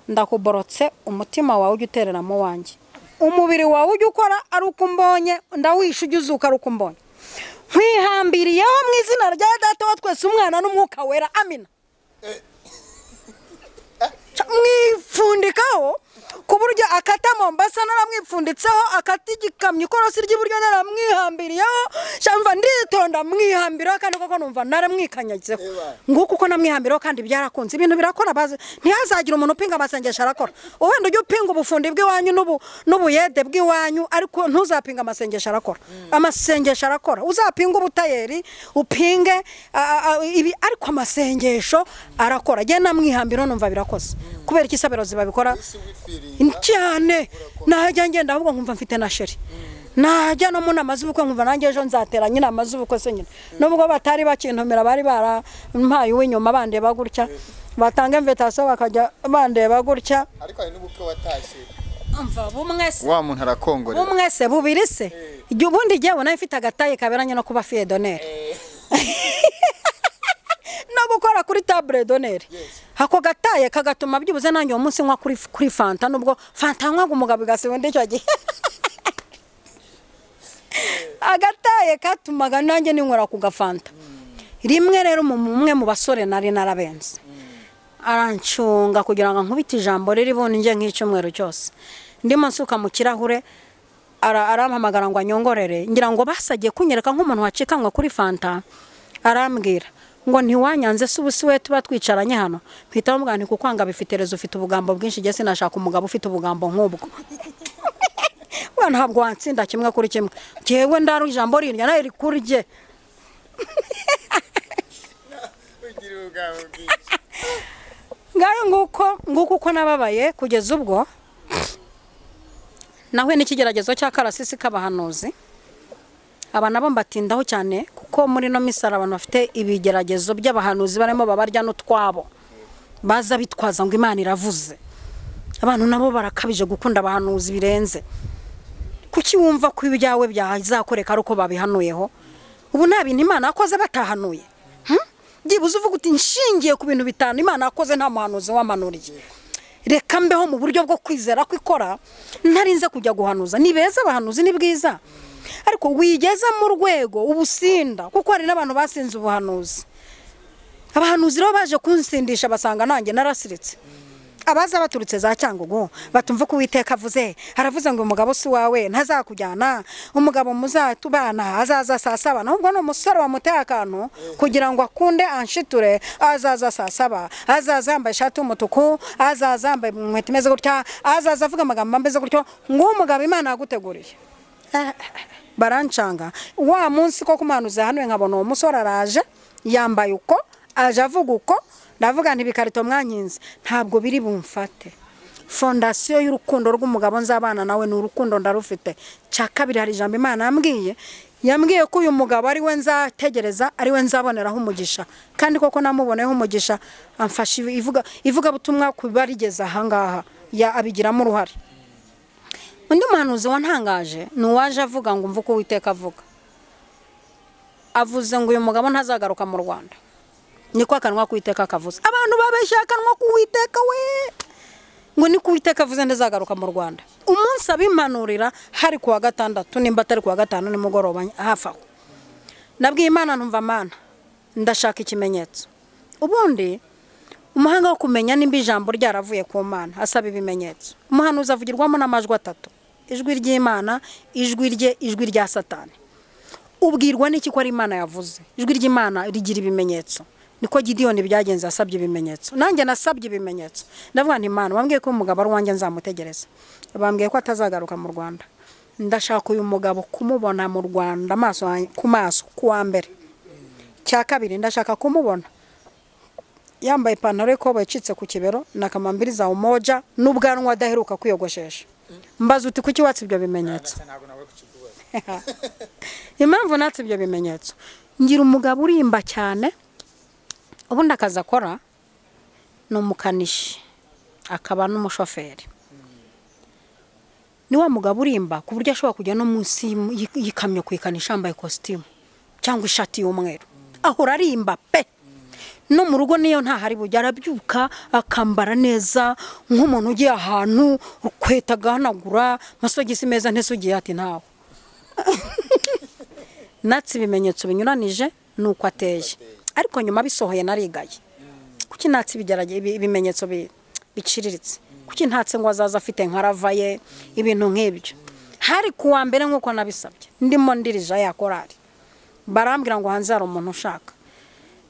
ndakuborotse umutima wawe ujya utereramo wanjye umubiri wawe ujya ukora ari uko umbonye ndawisha ujya uzuka ari uko umbonye nkwihambiriyeho mu izina rya data wa twese umwana n'umwuka wera amina Ca- mwipfundikaho ku buryo akata mombasa naramwipfunditseho akata igikamyo ikorosi ry'iburyo naramwihambiriyeho shamva nditonda mwihambiriyeho kandi koko numva naramwikanyagizeho Eba. nguko uko namwihambiriyeho kandi byarakunze ibintu birakora bazi ntihazagira umuntu upinga amasengesho arakora wenda ujya upinga ubufundi bw'iwanyu n'ubu- n'ubuyede bw'iwanyu ariko ntuzapinga amasengesho arakora amasengesho arakora uzapinga ubutayeri upinge a- a- ibi ariko amasengesho arakora jya namwihambiriyeho numva birakoze kubera iki isabiro zibabikora w'ifiringa Ni cyane najya ngenda ahubwo nkumva mfite na sheri najya no mu nama z'ubukwe nkumva nanjye ejo nzateranye inama z'ubukwe se nyine nubwo batari bakintumira bari barampaye uw'inyuma bandeba gutya batanga imvitasiyo bakajya bandeba gutya ariko hari n'ubukwe watashye mva bumwe se wa muntu arakongorera bumwe se bubiri se igihe ubundi jyewe nawe mfite agataye kaberanye no kuba fiye doneri no gukora kuri tabure doneri ako gataye kagatuma byibuze nanjye uwo munsi nywa kuri kuri fanta nubwo fanta nywaga umugabo igasiba undi icyo gihe agataye katumaga nanjye ninywera ku gafanta rimwe rero mu- umwe mu basore nari narabenze arancunga kugira ngo nkubite ijambo ririho njye nk'icyumweru cyose ndimo nsuka mu kirahure ara- arampamagara ngo anyongorere ngira ngo basagiye kunyereka nk'umuntu wacikanwe kuri fanta arambwira ngo ntiwanyanze se ubu si we tuba twicaranye hano mpita bamubwira nti kukwanga bifitereza ufite ubugambo bwinshi njye sinashaka umugabo ufite ubugambo nk'ubwo we ntabwo watsinda kimwe kuri kimwe ngewe ndaro ijambo rirya nawe rikurye ngayo nguko nguko uko nababaye kugeza ubwo nahuye n'ikigeragezo cya karasisi k'abahanuzi aba nabo mbatindaho cyane kuko muri ino minsi hari abantu bafite ibigeragezo by'abahanuzi barimo babarya n'utwabo baza bitwaza ngo imana iravuze abantu nabo barakabije gukunda abahanuzi birenze kuki wumva ko ibyawe byazakoreka ari uko babihanuyeho ubu nta bintu imana yakoze batahanuye Hmm? byibuze uvuga uti nshingiye ku bintu bitanu imana yakoze nta muhanuzi wamanuriye reka mbeho mu buryo bwo kwizera ko ikora ntarinze kujya guhanuza ni beza abahanuzi ni bwiza ariko wigeze mu rwego ubusinda kuko hari n'abantu basinze ubuhanuzi abahanuzi rero baje kunsindisha basanga nanjye narasiritse abaza baturutse za cyangugu batumva ko uwiteka avuze aravuze ngo umugabo si wawe ntazakujyana umugabo muzatubana azaza saa saba nubwo ni umusore wamuteye akantu kugira ngo akunde anshiture azaza saa saba azaza yambaye ishati y'umutuku azaza yambaye inkweto imeze gutya azaza avuga amagambo ameze gutyo nguwo umugabo imana yaguteguriye barancanga wa munsi ko kumanuza hano nkabona uwo musore araje yambaye uko aje avuga uko ndavuga nti ibikarito mwankinze ntabwo biri bumfate fondasiyo y'urukundo rw'umugabo nzabana nawe ni urukundo ndarufite cya kabiri hari ijambo imana yambwiye yambwiye ko uyu mugabo ari we nzategereza ari we nzaboneraho umugisha kandi koko namuboneyeho umugisha amfasha ivuga ivugabutumwa ku barigeze ahangaha ya- abigiramo uruhare undi muhanuzi wantangaje ni uwaje avuga ngo umve uko uwiteka avuga avuze ngo uyu mugabo ntazagaruka mu rwanda niko akanwa k'uwiteka kavuze abantu babeshya akanwa k'uwiteka we ngo niko uwiteka avuze ntazagaruka mu rwanda umunsi abimanurira hari ku wa gatandatu nimba atari ku wa gatanu nimugoroba hafi aho nabwiye imana numva mana ndashaka ikimenyetso ubundi umuhanga wo kumenya nimba ijambo ryaravuye ku mana asaba ibimenyetso umuhanuzi avugirwamo n'amajwi atatu ijwi ry'imana ijwi rye ijwi rya satani ubwirwa n'iki ko ari imana yavuze ijwi ry'imana rigira ibimenyetso niko gidiyoni byagenze asabye ibimenyetso nanjye nasabye ibimenyetso ndavuga nti imana bambwiye ko umugabo ari uwanjye nzamutegereza bambwiye ko atazagaruka mu rwanda ndashaka uyu mugabo kumubona mu rwanda amaso yanjye- ku maso ku wa mbere cya kabiri ndashaka kumubona yambaye ipantaro y'ikoboyi icitse ku kibero na kamambiri za umoja n'ubwanwa adaheruka kwiyogoshesha mbaza uti kuki watse ibyo bimenyetso impamvu natse ibyo bimenyetso ngira umugabo urimba cyane ubundi akazi akora ni umukanishi akaba n'umushoferi ni wa mugabo urimba ku buryo ashobora kujya no munsi y'im- y'i- y'ikamyo kuyikanisha yambaye kositimu cyangwa ishati y'umweru ahora arimba pe no mu rugo niyo ntahari bujya arabyuka akambara neza nk'umuntu ugiye ahantu ukweta agahanagura amasogisi meza ntisugiye ati ntawe natse ibimenyetso binyuranije ni uko ateye ariko nyuma bisohoye narigaye kuki natse ibigerage- ibi- ibimenyetso bi- biciriritse kuki ntatse ngo azaza afite nka rava ye ibintu nk'ibyo hari ku wa mbere nk'uko nabisabye ndimo ndirija ya korari barambwira ngo hanze hari umuntu ushaka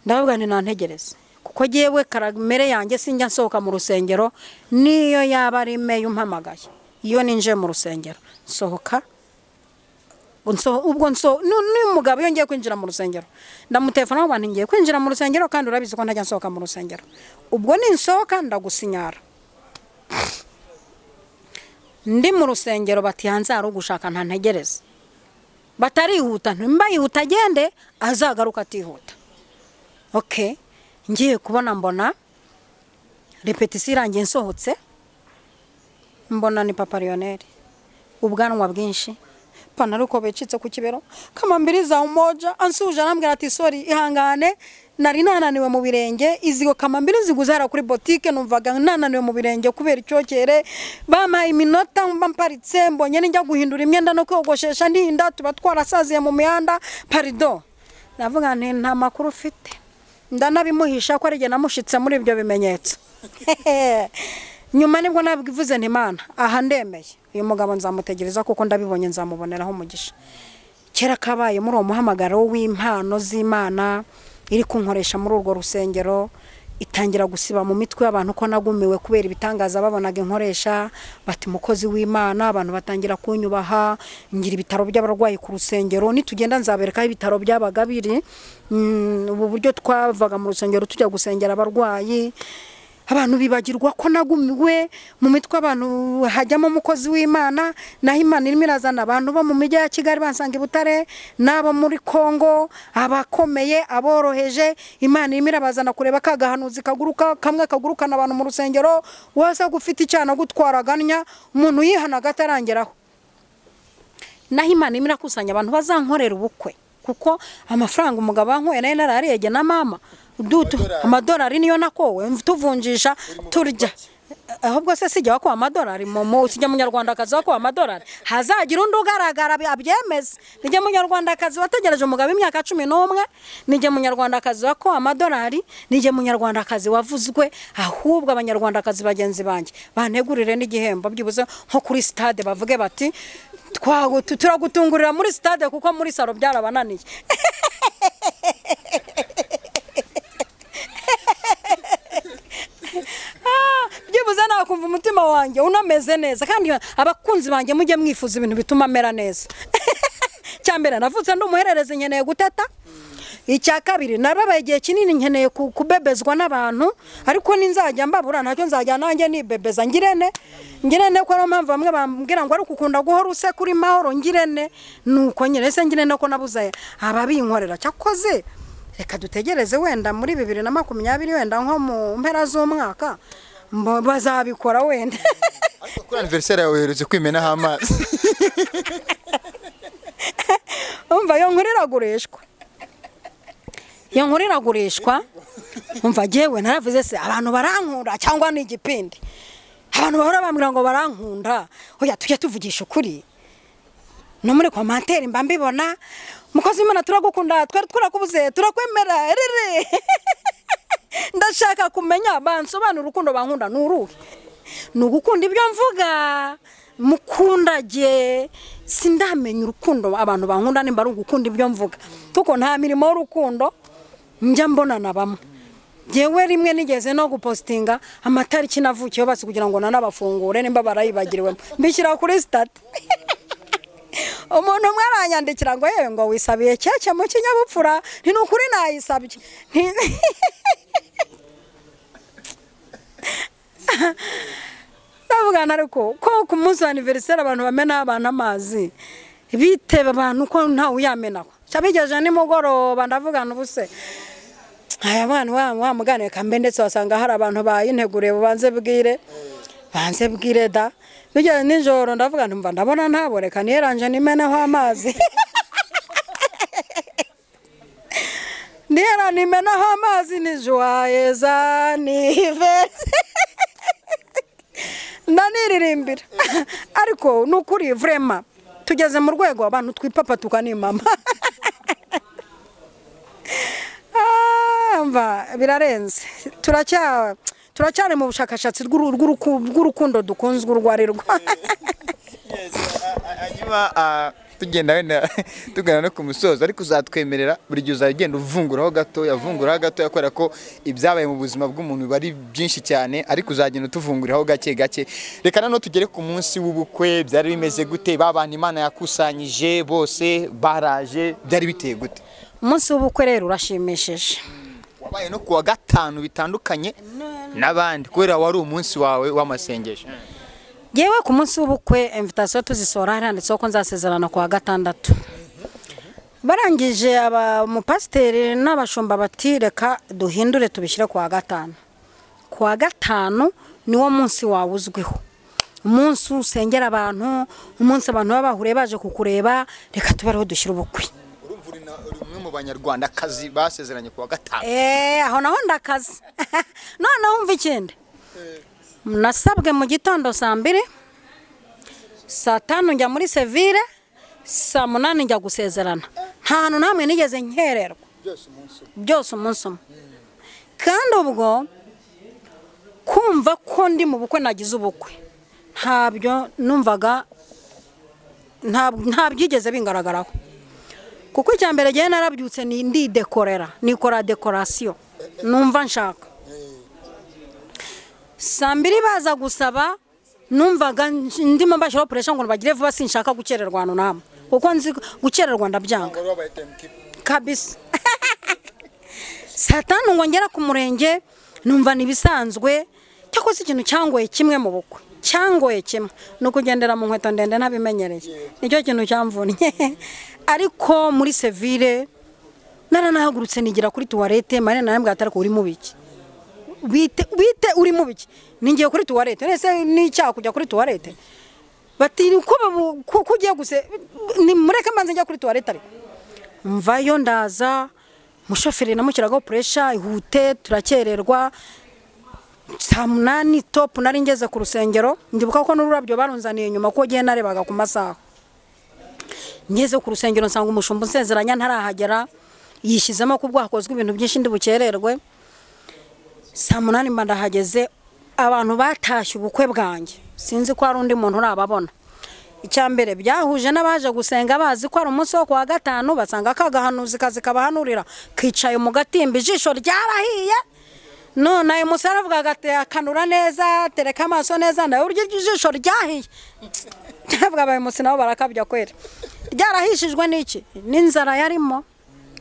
ndavuga nti nantegereze kuko yewe karamere yanjye sinjya nsohoka mu rusengero niyo yaba ari meyo umpamagaye iyo ninjiye mu rusengero nsohoka Unso- ubwo nso nu- n'uyu mugabo iyo ngiye kwinjira mu rusengero ndamutefona ngo ngiye kwinjira mu rusengero kandi urabizi ko ntajya nsohoka mu rusengero ubwo ninsohoka ndagusinyara ndi mu rusengero bati hanze hari ugushaka ntantegereze batarihuta ntimba yihuta agende azagaruka atihuta ok ngiye kubona mbona repetisiyo irangiye nsohotse mbona ni papa Lionel ubwanwa bwinshi ipantaro uko bicitse ku kibero kamambiri za umoja ansuje arambwira ati sori ihangane nari nananiwe mu birenge izigo kamambiri ziguze hariya kuri botike numvaga nananiwe mu birenge kubera icyokere bampaye iminota mba mparitse mbonye n'ijya guhindura imyenda no kwiyogoshesha ndihinda tuba twarasaziye mu mihanda parido ndavuga nti nta makuru ufite ndanabimuhisha ko ari igihe namushitse muri ibyo bimenyetso nyuma nibwo nabivuze nti mana aha ndemeye uyu mugabo nzamutegereza kuko ndabibonye nzamuboneraho umugisha kera kabaye muri uwo muhamagaro w'impano z'imana iri kunkoresha muri urwo rusengero itangira gusiba mu mitwe y'abantu ko nagumiwe kubera ibitangaza babonaga inkoresha bati mukozi w'imana abantu batangira kunyubaha ngira ibitaro by'abarwayi ku rusengero nitugenda nzabereka aho ibitaro byabaga biri Mm, ubu buryo twavaga mu rusengero tujya gusengera abarwayi abantu bibagirwa ko nagumiwe mu mitwe abantu hajyamo umukozi w'imana naho imana irimo irazana abantu bo mu mijyi ya kigali basanga i butare n'abo muri kongo abakomeye aboroheje imana irimo irabazana kureba ka gahanuzi kaguruka kamwe kagurukana abantu mu rusengero wasaga ufite icyana gutwaraganya umuntu yihanaga atarangeraho naho imana irimo irakusanya abantu bazankorera ubukwe kuko amafaranga umugabo wankoye nayo narariyege na mama dutu amadolari niyo nakowe tuvunjisha turya ahubwo se sijya wakuba amadolari momo sijya munyarwandakazi wakuba amadolari hazagira undi ugaragara bi- abyemeze nijye munyarwandakazi wategereje umugabo imyaka cumi n'umwe nijye munyarwandakazi wakuba amadolari nijye munyarwandakazi wavuzwe ahubwo abanyarwandakazi bagenzi banjye bantegurire n'igihembo byibuze nko kuri stade bavuge bati "Twagu- tu- turagutungurira muri stade kuko muri salo byarabananiye byibuze nakumva umutima wanjye unameze neza kandi abakunzi banjye mujye mwifuza ibintu bituma amera neza cyambere navutse ndi umuhererezi nkeneye guteta icya kabiri narabaye igihe kinini nkeneye ku- kubebezwa n'abantu ariko ninzajya mbabura ntacyo nzajya nanjye nibebeza ngirene ngirene ko ariyo mpamvu bamwe bambwira ngo ari ukukunda guhora useka uri mahoro ngirene nuko nyine se ngirene ko nabuze ababinkorera cyakoze reka dutegereze wenda muri bibiri na makumyabiri wenda nko mu mpera z'umwaka mbo- bazabikora wenda ariko kuri aniveriseri yawe uherutse kwimenaho amazi umva iyo nkuru iragurishwa iyo nkuru iragurishwa umva ngewe naravuze se abantu barankunda cyangwa ni igipindi abantu bahora bambwira ngo barankunda oya tujya tuvugisha ukuri no muri komantere mba mbibona mukozi w'imana turagukunda twari twarakubuze turakwemera riri ndashaka kumenya bansobanura urukundo bankunda ni uruhe ni ugukunda ibyo mvuga mukundage sindamenya urukundo abantu bankunda nimba ari ugukunda ibyo mvuga kuko nta mirimo y'urukundo njya mbonana bamwe ngewe rimwe nigeze no gupositinga amatariki navukiyeho basi kugira ngo nanabafungure nimba barayibagiriwemo mbishyira kuri sitati umuntu umwe aranyandikira ngo yewe ngo wisabiye keke mu kinyabupfura ni ukuri nayisabye Nti- navugana ariko ko ku munsi wa aniveriseri abantu bamena abantu amazi biteba abantu ko ntawe uyamenaho cyabigeje nimugoroba ndavugana ubuse aya bana wa wa muganire kambe ndetse wasanga hari abantu bayinteguriye bubanze bwire banze bwire da bigeze nijoro ndavuga nti mva ndabona ntabo reka niyeranje nimeneho amazi niyera nimeneho amazi ni juwayeza ni ivesi ndaniririmbira ariko ni ukuri vurema tugeze mu rwego abantu twipapa tukanimama Ah, mva birarenze turacya turacyari mu bushakashatsi bw'uru- bw'uruku- bw'urukundo dukunzwe urwo ari rwo hanyuma ah, tugenda wenda tugana no ku musozo ariko uzatwemerera buri gihe uzajya ugenda uvunguraho gatoya uvunguraho gatoya kubera ko ibyabaye mu buzima bw'umuntu biba ari byinshi cyane ariko uzagenda utuvunguriraho gake gake reka noneho tugere ku munsi w'ubukwe byari bimeze gute ba bantu imana yakusanyije bose baraje byari biteye gute umunsi w'ubukwe rero urashimishije wabaye no ku wa gatanu bitandukanye n'abandi kubera wari umunsi wawe w'amasengesho yewe ku munsi w'ubukwe invitasiyo tuzisohora hari handitseho ko nzasezerana ku wa gatandatu barangije aba umupasiteri n'abashumba bati reka duhindure tubishyire ku wa gatanu ku wa gatanu niwo munsi wawe uzwiho umunsi usengera abantu umunsi abantu baba bahuriye baje kukureba reka tube ariho dushyira ubukwe urumva uri na- uri umwe mu banyarwandakazi basezeranye ku wa gatanu eee aho naho ndakaze noneho wumva ikindi nasabwe mu gitondo saa mbiri saa tanu njya muri sevire saa munani njya gusezerana nta hantu n'hamwe nigeze nkererwa byose umunsi umwe byose umunsi umwe kandi ubwo kumva ko ndi mu bukwe nagize ubukwe ntabyo numvaga ntabwo ntabyigeze bingaragaraho kuko icya mbere ngewe narabyutse ni ndidekorera nikora dekorasiyo numva nshaka saa mbiri baza gusaba numvaga ndimo mbashyiraho puresha ngo bagire vuba sinshaka gukererwa ahantu n'amwe kuko nzi gukererwa ndabyanga ngo rero bayita emutipu kabisa saa tanu ngo ngera ku murenge numva ntibisanzwe cyakoze ikintu cyangoye kimwe mu bukwe cyangoye kimwe ni ukugendera mu nkweto ndende ntabimenyereye nicyo kintu cyamvunnye ariko muri sevire naranahagurutse nigira kuri tuwarete marene narambwira ati ariko uri mu biki bite bite uri mu biki ningiye kuri tuwarete nese ni icyaha kujya kuri tuwarete bati ko babu- ko ko ugiye guse ni mureke mbanze njya kuri tuwarete ariko mvayo ndaza umushoferi namushyiragaho puresha ihute turakererwa saa munani topu nari ngeze ku rusengero ndibuka ko n'ururabyo barunzaniye nyuma ko ugiye narebaga ku masaha ngeze ku rusengero nsanga umushumba unsezeranya ntarahagera yishyizemo ko ubwo hakozwe ibintu byinshi ndi bukererwe saa munani mba ndahageze abantu batashye ubukwe bwanjye sinzi ko hari undi muntu urababona icya mbere byahuje n'abaje gusenga bazi ko ari umunsi wo kuwa gatanu basanga kagahanuzi kazi kabahanurira kicaye mu gatimba ijisho ryarahiye none ayo musore aravuga ati akanura neza tereka amaso neza nawe urya ijisho ryahiye ndavuga abaye munsi nabo barakabya kwera ryarahishijwe n'iki n'inzara yarimo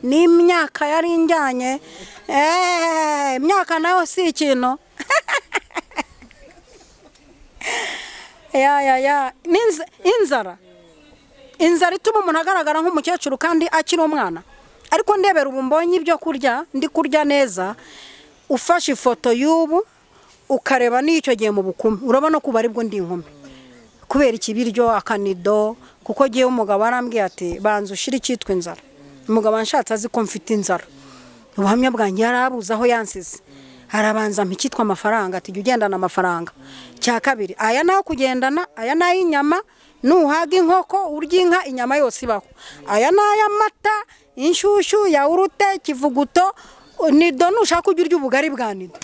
n'imyaka yari injyanye eee imyaka nayo si ikintu ya ya ya N'inz- inzara inzara ituma umuntu agaragara nk'umukecuru kandi akiri umwana ariko ndebera ubu mbonye ibyo kurya ndi kurya neza ufashe ifoto y'ubu ukareba n'iyo icyo gihe mu bukumi urabona ko ubu ari bwo ndi inkumi kubera ikibiryo akanido kuko agiye umugabo arambwiye ati banza ushyire icyitwa inzara umugabo anshatse azi ko mfite inzara ubuhamya bwanjye yarabuze aho yansize arabanza mpa icyitwa amafaranga ati jya ugendana amafaranga cya kabiri aya ni ayo kugendana aya ni ay'inyama nuhaga inkoko urya inka inyama yose ibaho aya ni ay'amata inshyushyu yawurute kivuguto nido nushaka ujya urya ubugari bwa nido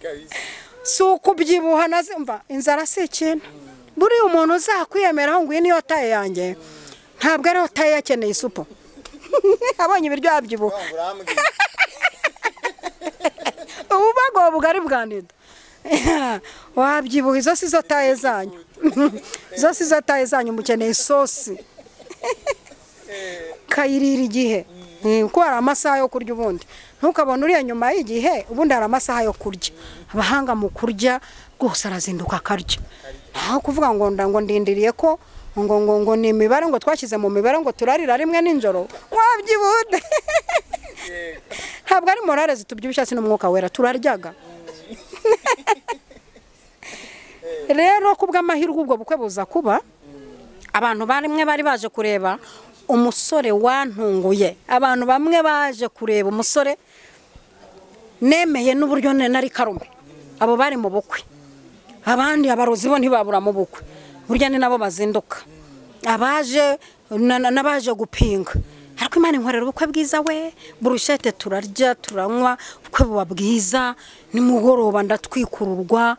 kabisa si ukubyibuha na mva inzara si ikintu buriya umuntu uzakwiyemeraho ngo iyi niyo taye yanjye ntabwo ariyo taye yakeneye isupu abonye ibiryo yabyibuha waba urambwira ubu bagowe bugari bwa nido wabyibuha izo si zo taye zanyu izo si zo taye zanyu mukeneye isosi ukayirira igihe Eh, kuko hari amasaha yo kurya ubundi ntukabone uriya nyuma y'igihe ubundi hari amasaha yo kurya abahanga mu kurya rwose arazinduka akarya ntaho kuvuga ngo nda ngo ndindiriye ko ngo ngo ngo ni imibare ngo twashyize mu mibare ngo turarira rimwe nijoro wabyibude ntabwo ari morale zitubyibushya si n'umwuka wera turaryaga rero ku bw'amahirwe ubwo bukwe buza kuba abantu bamwe bari baje kureba umusore wantunguye abantu bamwe baje kureba umusore nemeye n'uburyo ne- nari karume abo bari mu bukwe abandi abarozi bo ntibabura mu bukwe burya ni nabo bazinduka abaje na- na- n'abaje gupinga ariko imana inkorera ubukwe bwiza we burushete turarya turanywa ubukwe buba bwiza nimugoroba ndatwikururwa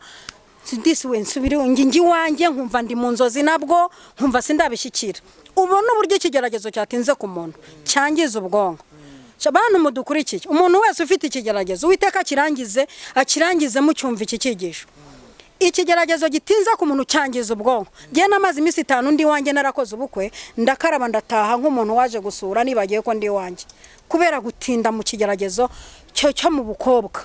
disi we nsubire nge njye iwanjye nkumva ndi mu nzozi nabwo nkumva sindabishyikira ubona uburyo ikigeragezo cyatinze ku muntu cyangiza ubwonko Ca- bantu mudukurikiye umuntu wese ufite ikigeragezo uwiteka akirangize akirangize mucyumva iki cyigisho ikigeragezo gitinza ku muntu cyangiza ubwonko ngewe n'amazi iminsi itanu ndi iwanjye narakoze ubukwe ndakaraba ndataha nk'umuntu waje gusura nibagiye ko ndi iwanjye kubera gutinda mu kigeragezo cyo cyo mu bukobwa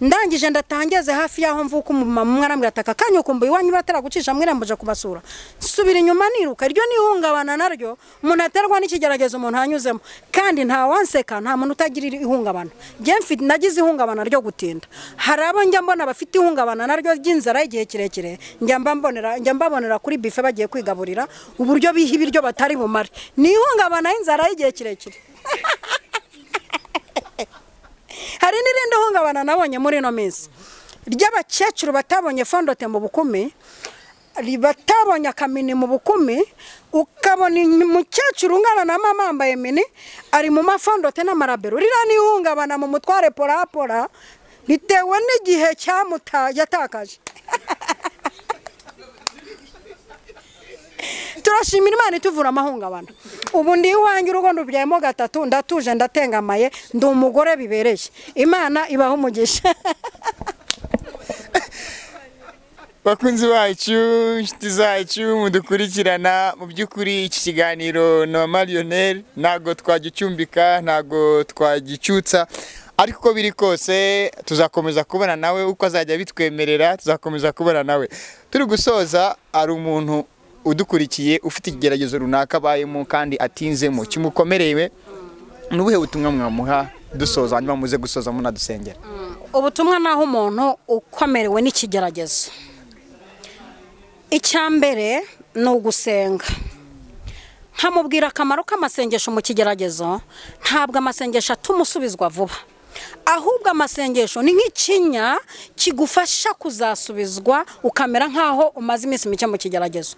ndangije ndatangeze hafi y'aho mvuka umumama umwe arambwira ati aka kanya ukumbuye iwanyu bataragucisha mwirambuje kubasura nsubira inyuma niruka iryo n'ihungabana naryo umuntu aterwa n'ikigeragezo umuntu anyuzemo kandi nta wanseka nta muntu utagira iri- ihungabana Njye mfi- nagize ihungabana ryo gutinda hari abo njya mbona bafite ihungabana naryo ry'inzara y'igihe kirekire njya mba mbonera- njya mbabonera kuri bife bagiye kwigaburira uburyo biha ibiryo batari bumare ni ihungabana y'inzara y'igihe kirekire hari n'irindi hungabana nabonye muri ino minsi ry'abakecuru batabonye fondote mu bukumi batabonye akamini mu bukumi ukabona umukecuru ungana na mama yambaye mini ari mu mafondote n'amarabero urira n'ihungabana mu mutware porapora bitewe n'igihe cyamuta yatakaje turashimira imana ituvura amahungabana ubu ndi iwanjye urugo ndubyayemo gatatu ndatuje ndatengamaye ndi umugore bibereye imana ibaho umugisha bakunzi bacu inshuti zacu mudukurikirana mu by'ukuri iki kiganiro na mariyoneri ntabwo twagicumbika ntabwo twagicyutsa ariko uko biri kose tuzakomeza kubana nawe uko azajya bitwemerera tuzakomeza kubana nawe turi gusoza hari umuntu udukurikiye ufite ikigeragezo runaka abayemo kandi atinzemo kimukomereye ni ubuhe butumwa mwamuha dusoza hanyuma muze gusoza munadusengera ubutumwa ni aho umuntu ukomerewe n'ikigeragezo icya mbere ni ugusenga nkamubwira akamaro k'amasengesho mu kigeragezo ntabwo amasengesho atuma usubizwa vuba ahubwo amasengesho ni nk'ikinya kigufasha kuzasubizwa ukamera nk'aho umaze iminsi mike mu kigeragezo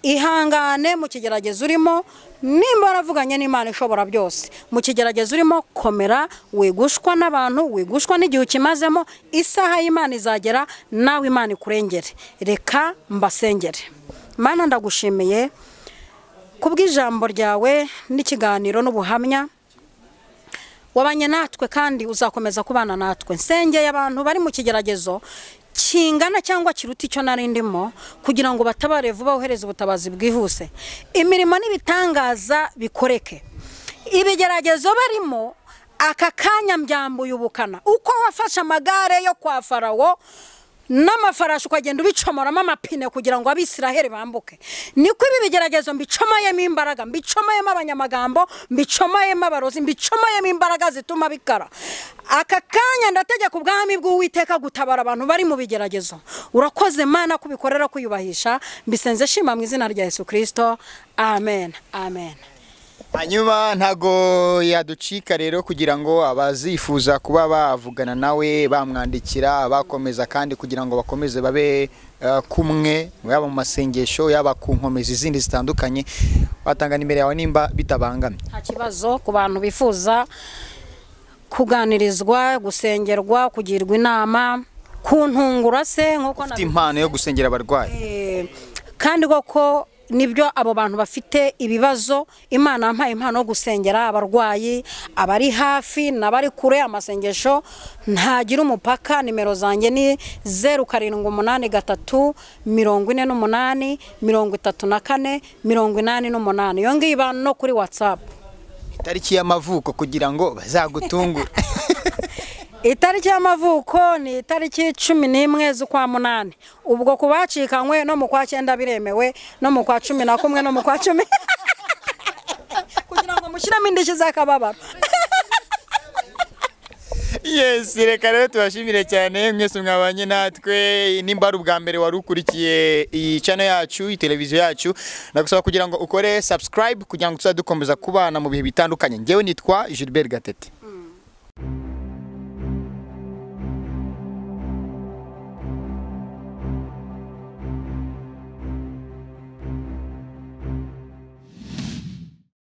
ihangane mu kigeragezo urimo nimba waravuganye n'imana ishobora byose mu kigeragezo urimo komera wigushwa n'abantu wigushwa n'igihe ukimazemo isaha y'imana izagera nawe imana ikurengere reka mbasengere mana ndagushimiye kubw'ijambo ryawe n'ikiganiro n'ubuhamya wabanye natwe kandi uzakomeza kubana natwe nsengeye abantu bari mu kigeragezo kingana cyangwa kiruta icyo nari ndimo kugira ngo batabare vuba wohereze ubutabazi bwihuse imirimo n'ibitangaza bikoreke ibigeragezo barimo aka kanya mbyambuye ubukana uko wafashe amagare yo kwa farawo n'amafarashi ukagenda ubicomoramo amapine kugira ngo abisiraheli bambuke niko ibi bigeragezo mbicomayemo imbaraga mbicomayemo abanyamagambo mbicomayemo abarozi mbicomayemo imbaraga zituma bikara aka kanya ndategeka ubwami bw'uwiteka gutabara abantu bari mu bigeragezo urakoze mana kubikorera kuyubahisha mbisenze shima mu izina rya yesu kirisito amen amen hanyuma ntago yaducika rero kugira ngo abazifuza kuba bavugana nawe bamwandikira bakomeza kandi kugira ngo bakomeze babe eh, kumwe yaba mu masengesho yaba ku nkomezi izindi zitandukanye watanga nimero yawe nimba bitabangamye nta kibazo ku bantu bifuza kuganirizwa gusengerwa kugirwa inama kuntungura se nk'uko ufite impano yo gusengera abarwayi Eh, kandi koko nibyo abo bantu bafite ibibazo imana yampaye impano yo gusengera abarwayi abari hafi n'abari kure amasengesho ntagira umupaka nimero zanjye ni zeru karindwi umunani gatatu mirongo ine n'umunani mirongo itatu na kane mirongo inani n'umunani iyo ngiyo iba no kuri watsapu itariki y'amavuko kugira ngo bazagutungure itariki y'amavuko ni itariki cumi n'imwe z'ukwa munani ubwo ku bacikanywe no mu kwa cyenda biremewe no mu kwa cumi na kumwe no mu kwa cumi kugira ngo mushyiremo indishyi z'akababaro yes reka rero tubashimire cyane mwese mwabanye natwe nimba ari ubwa mbere wari ukurikiye iyi channel yacu iyi televiziyo yacu nagusaba kugira ngo ukore subscribe kugira ngo tuzadukomeza kubana mu bihe bitandukanye ngewe nitwa Gilbert Gatete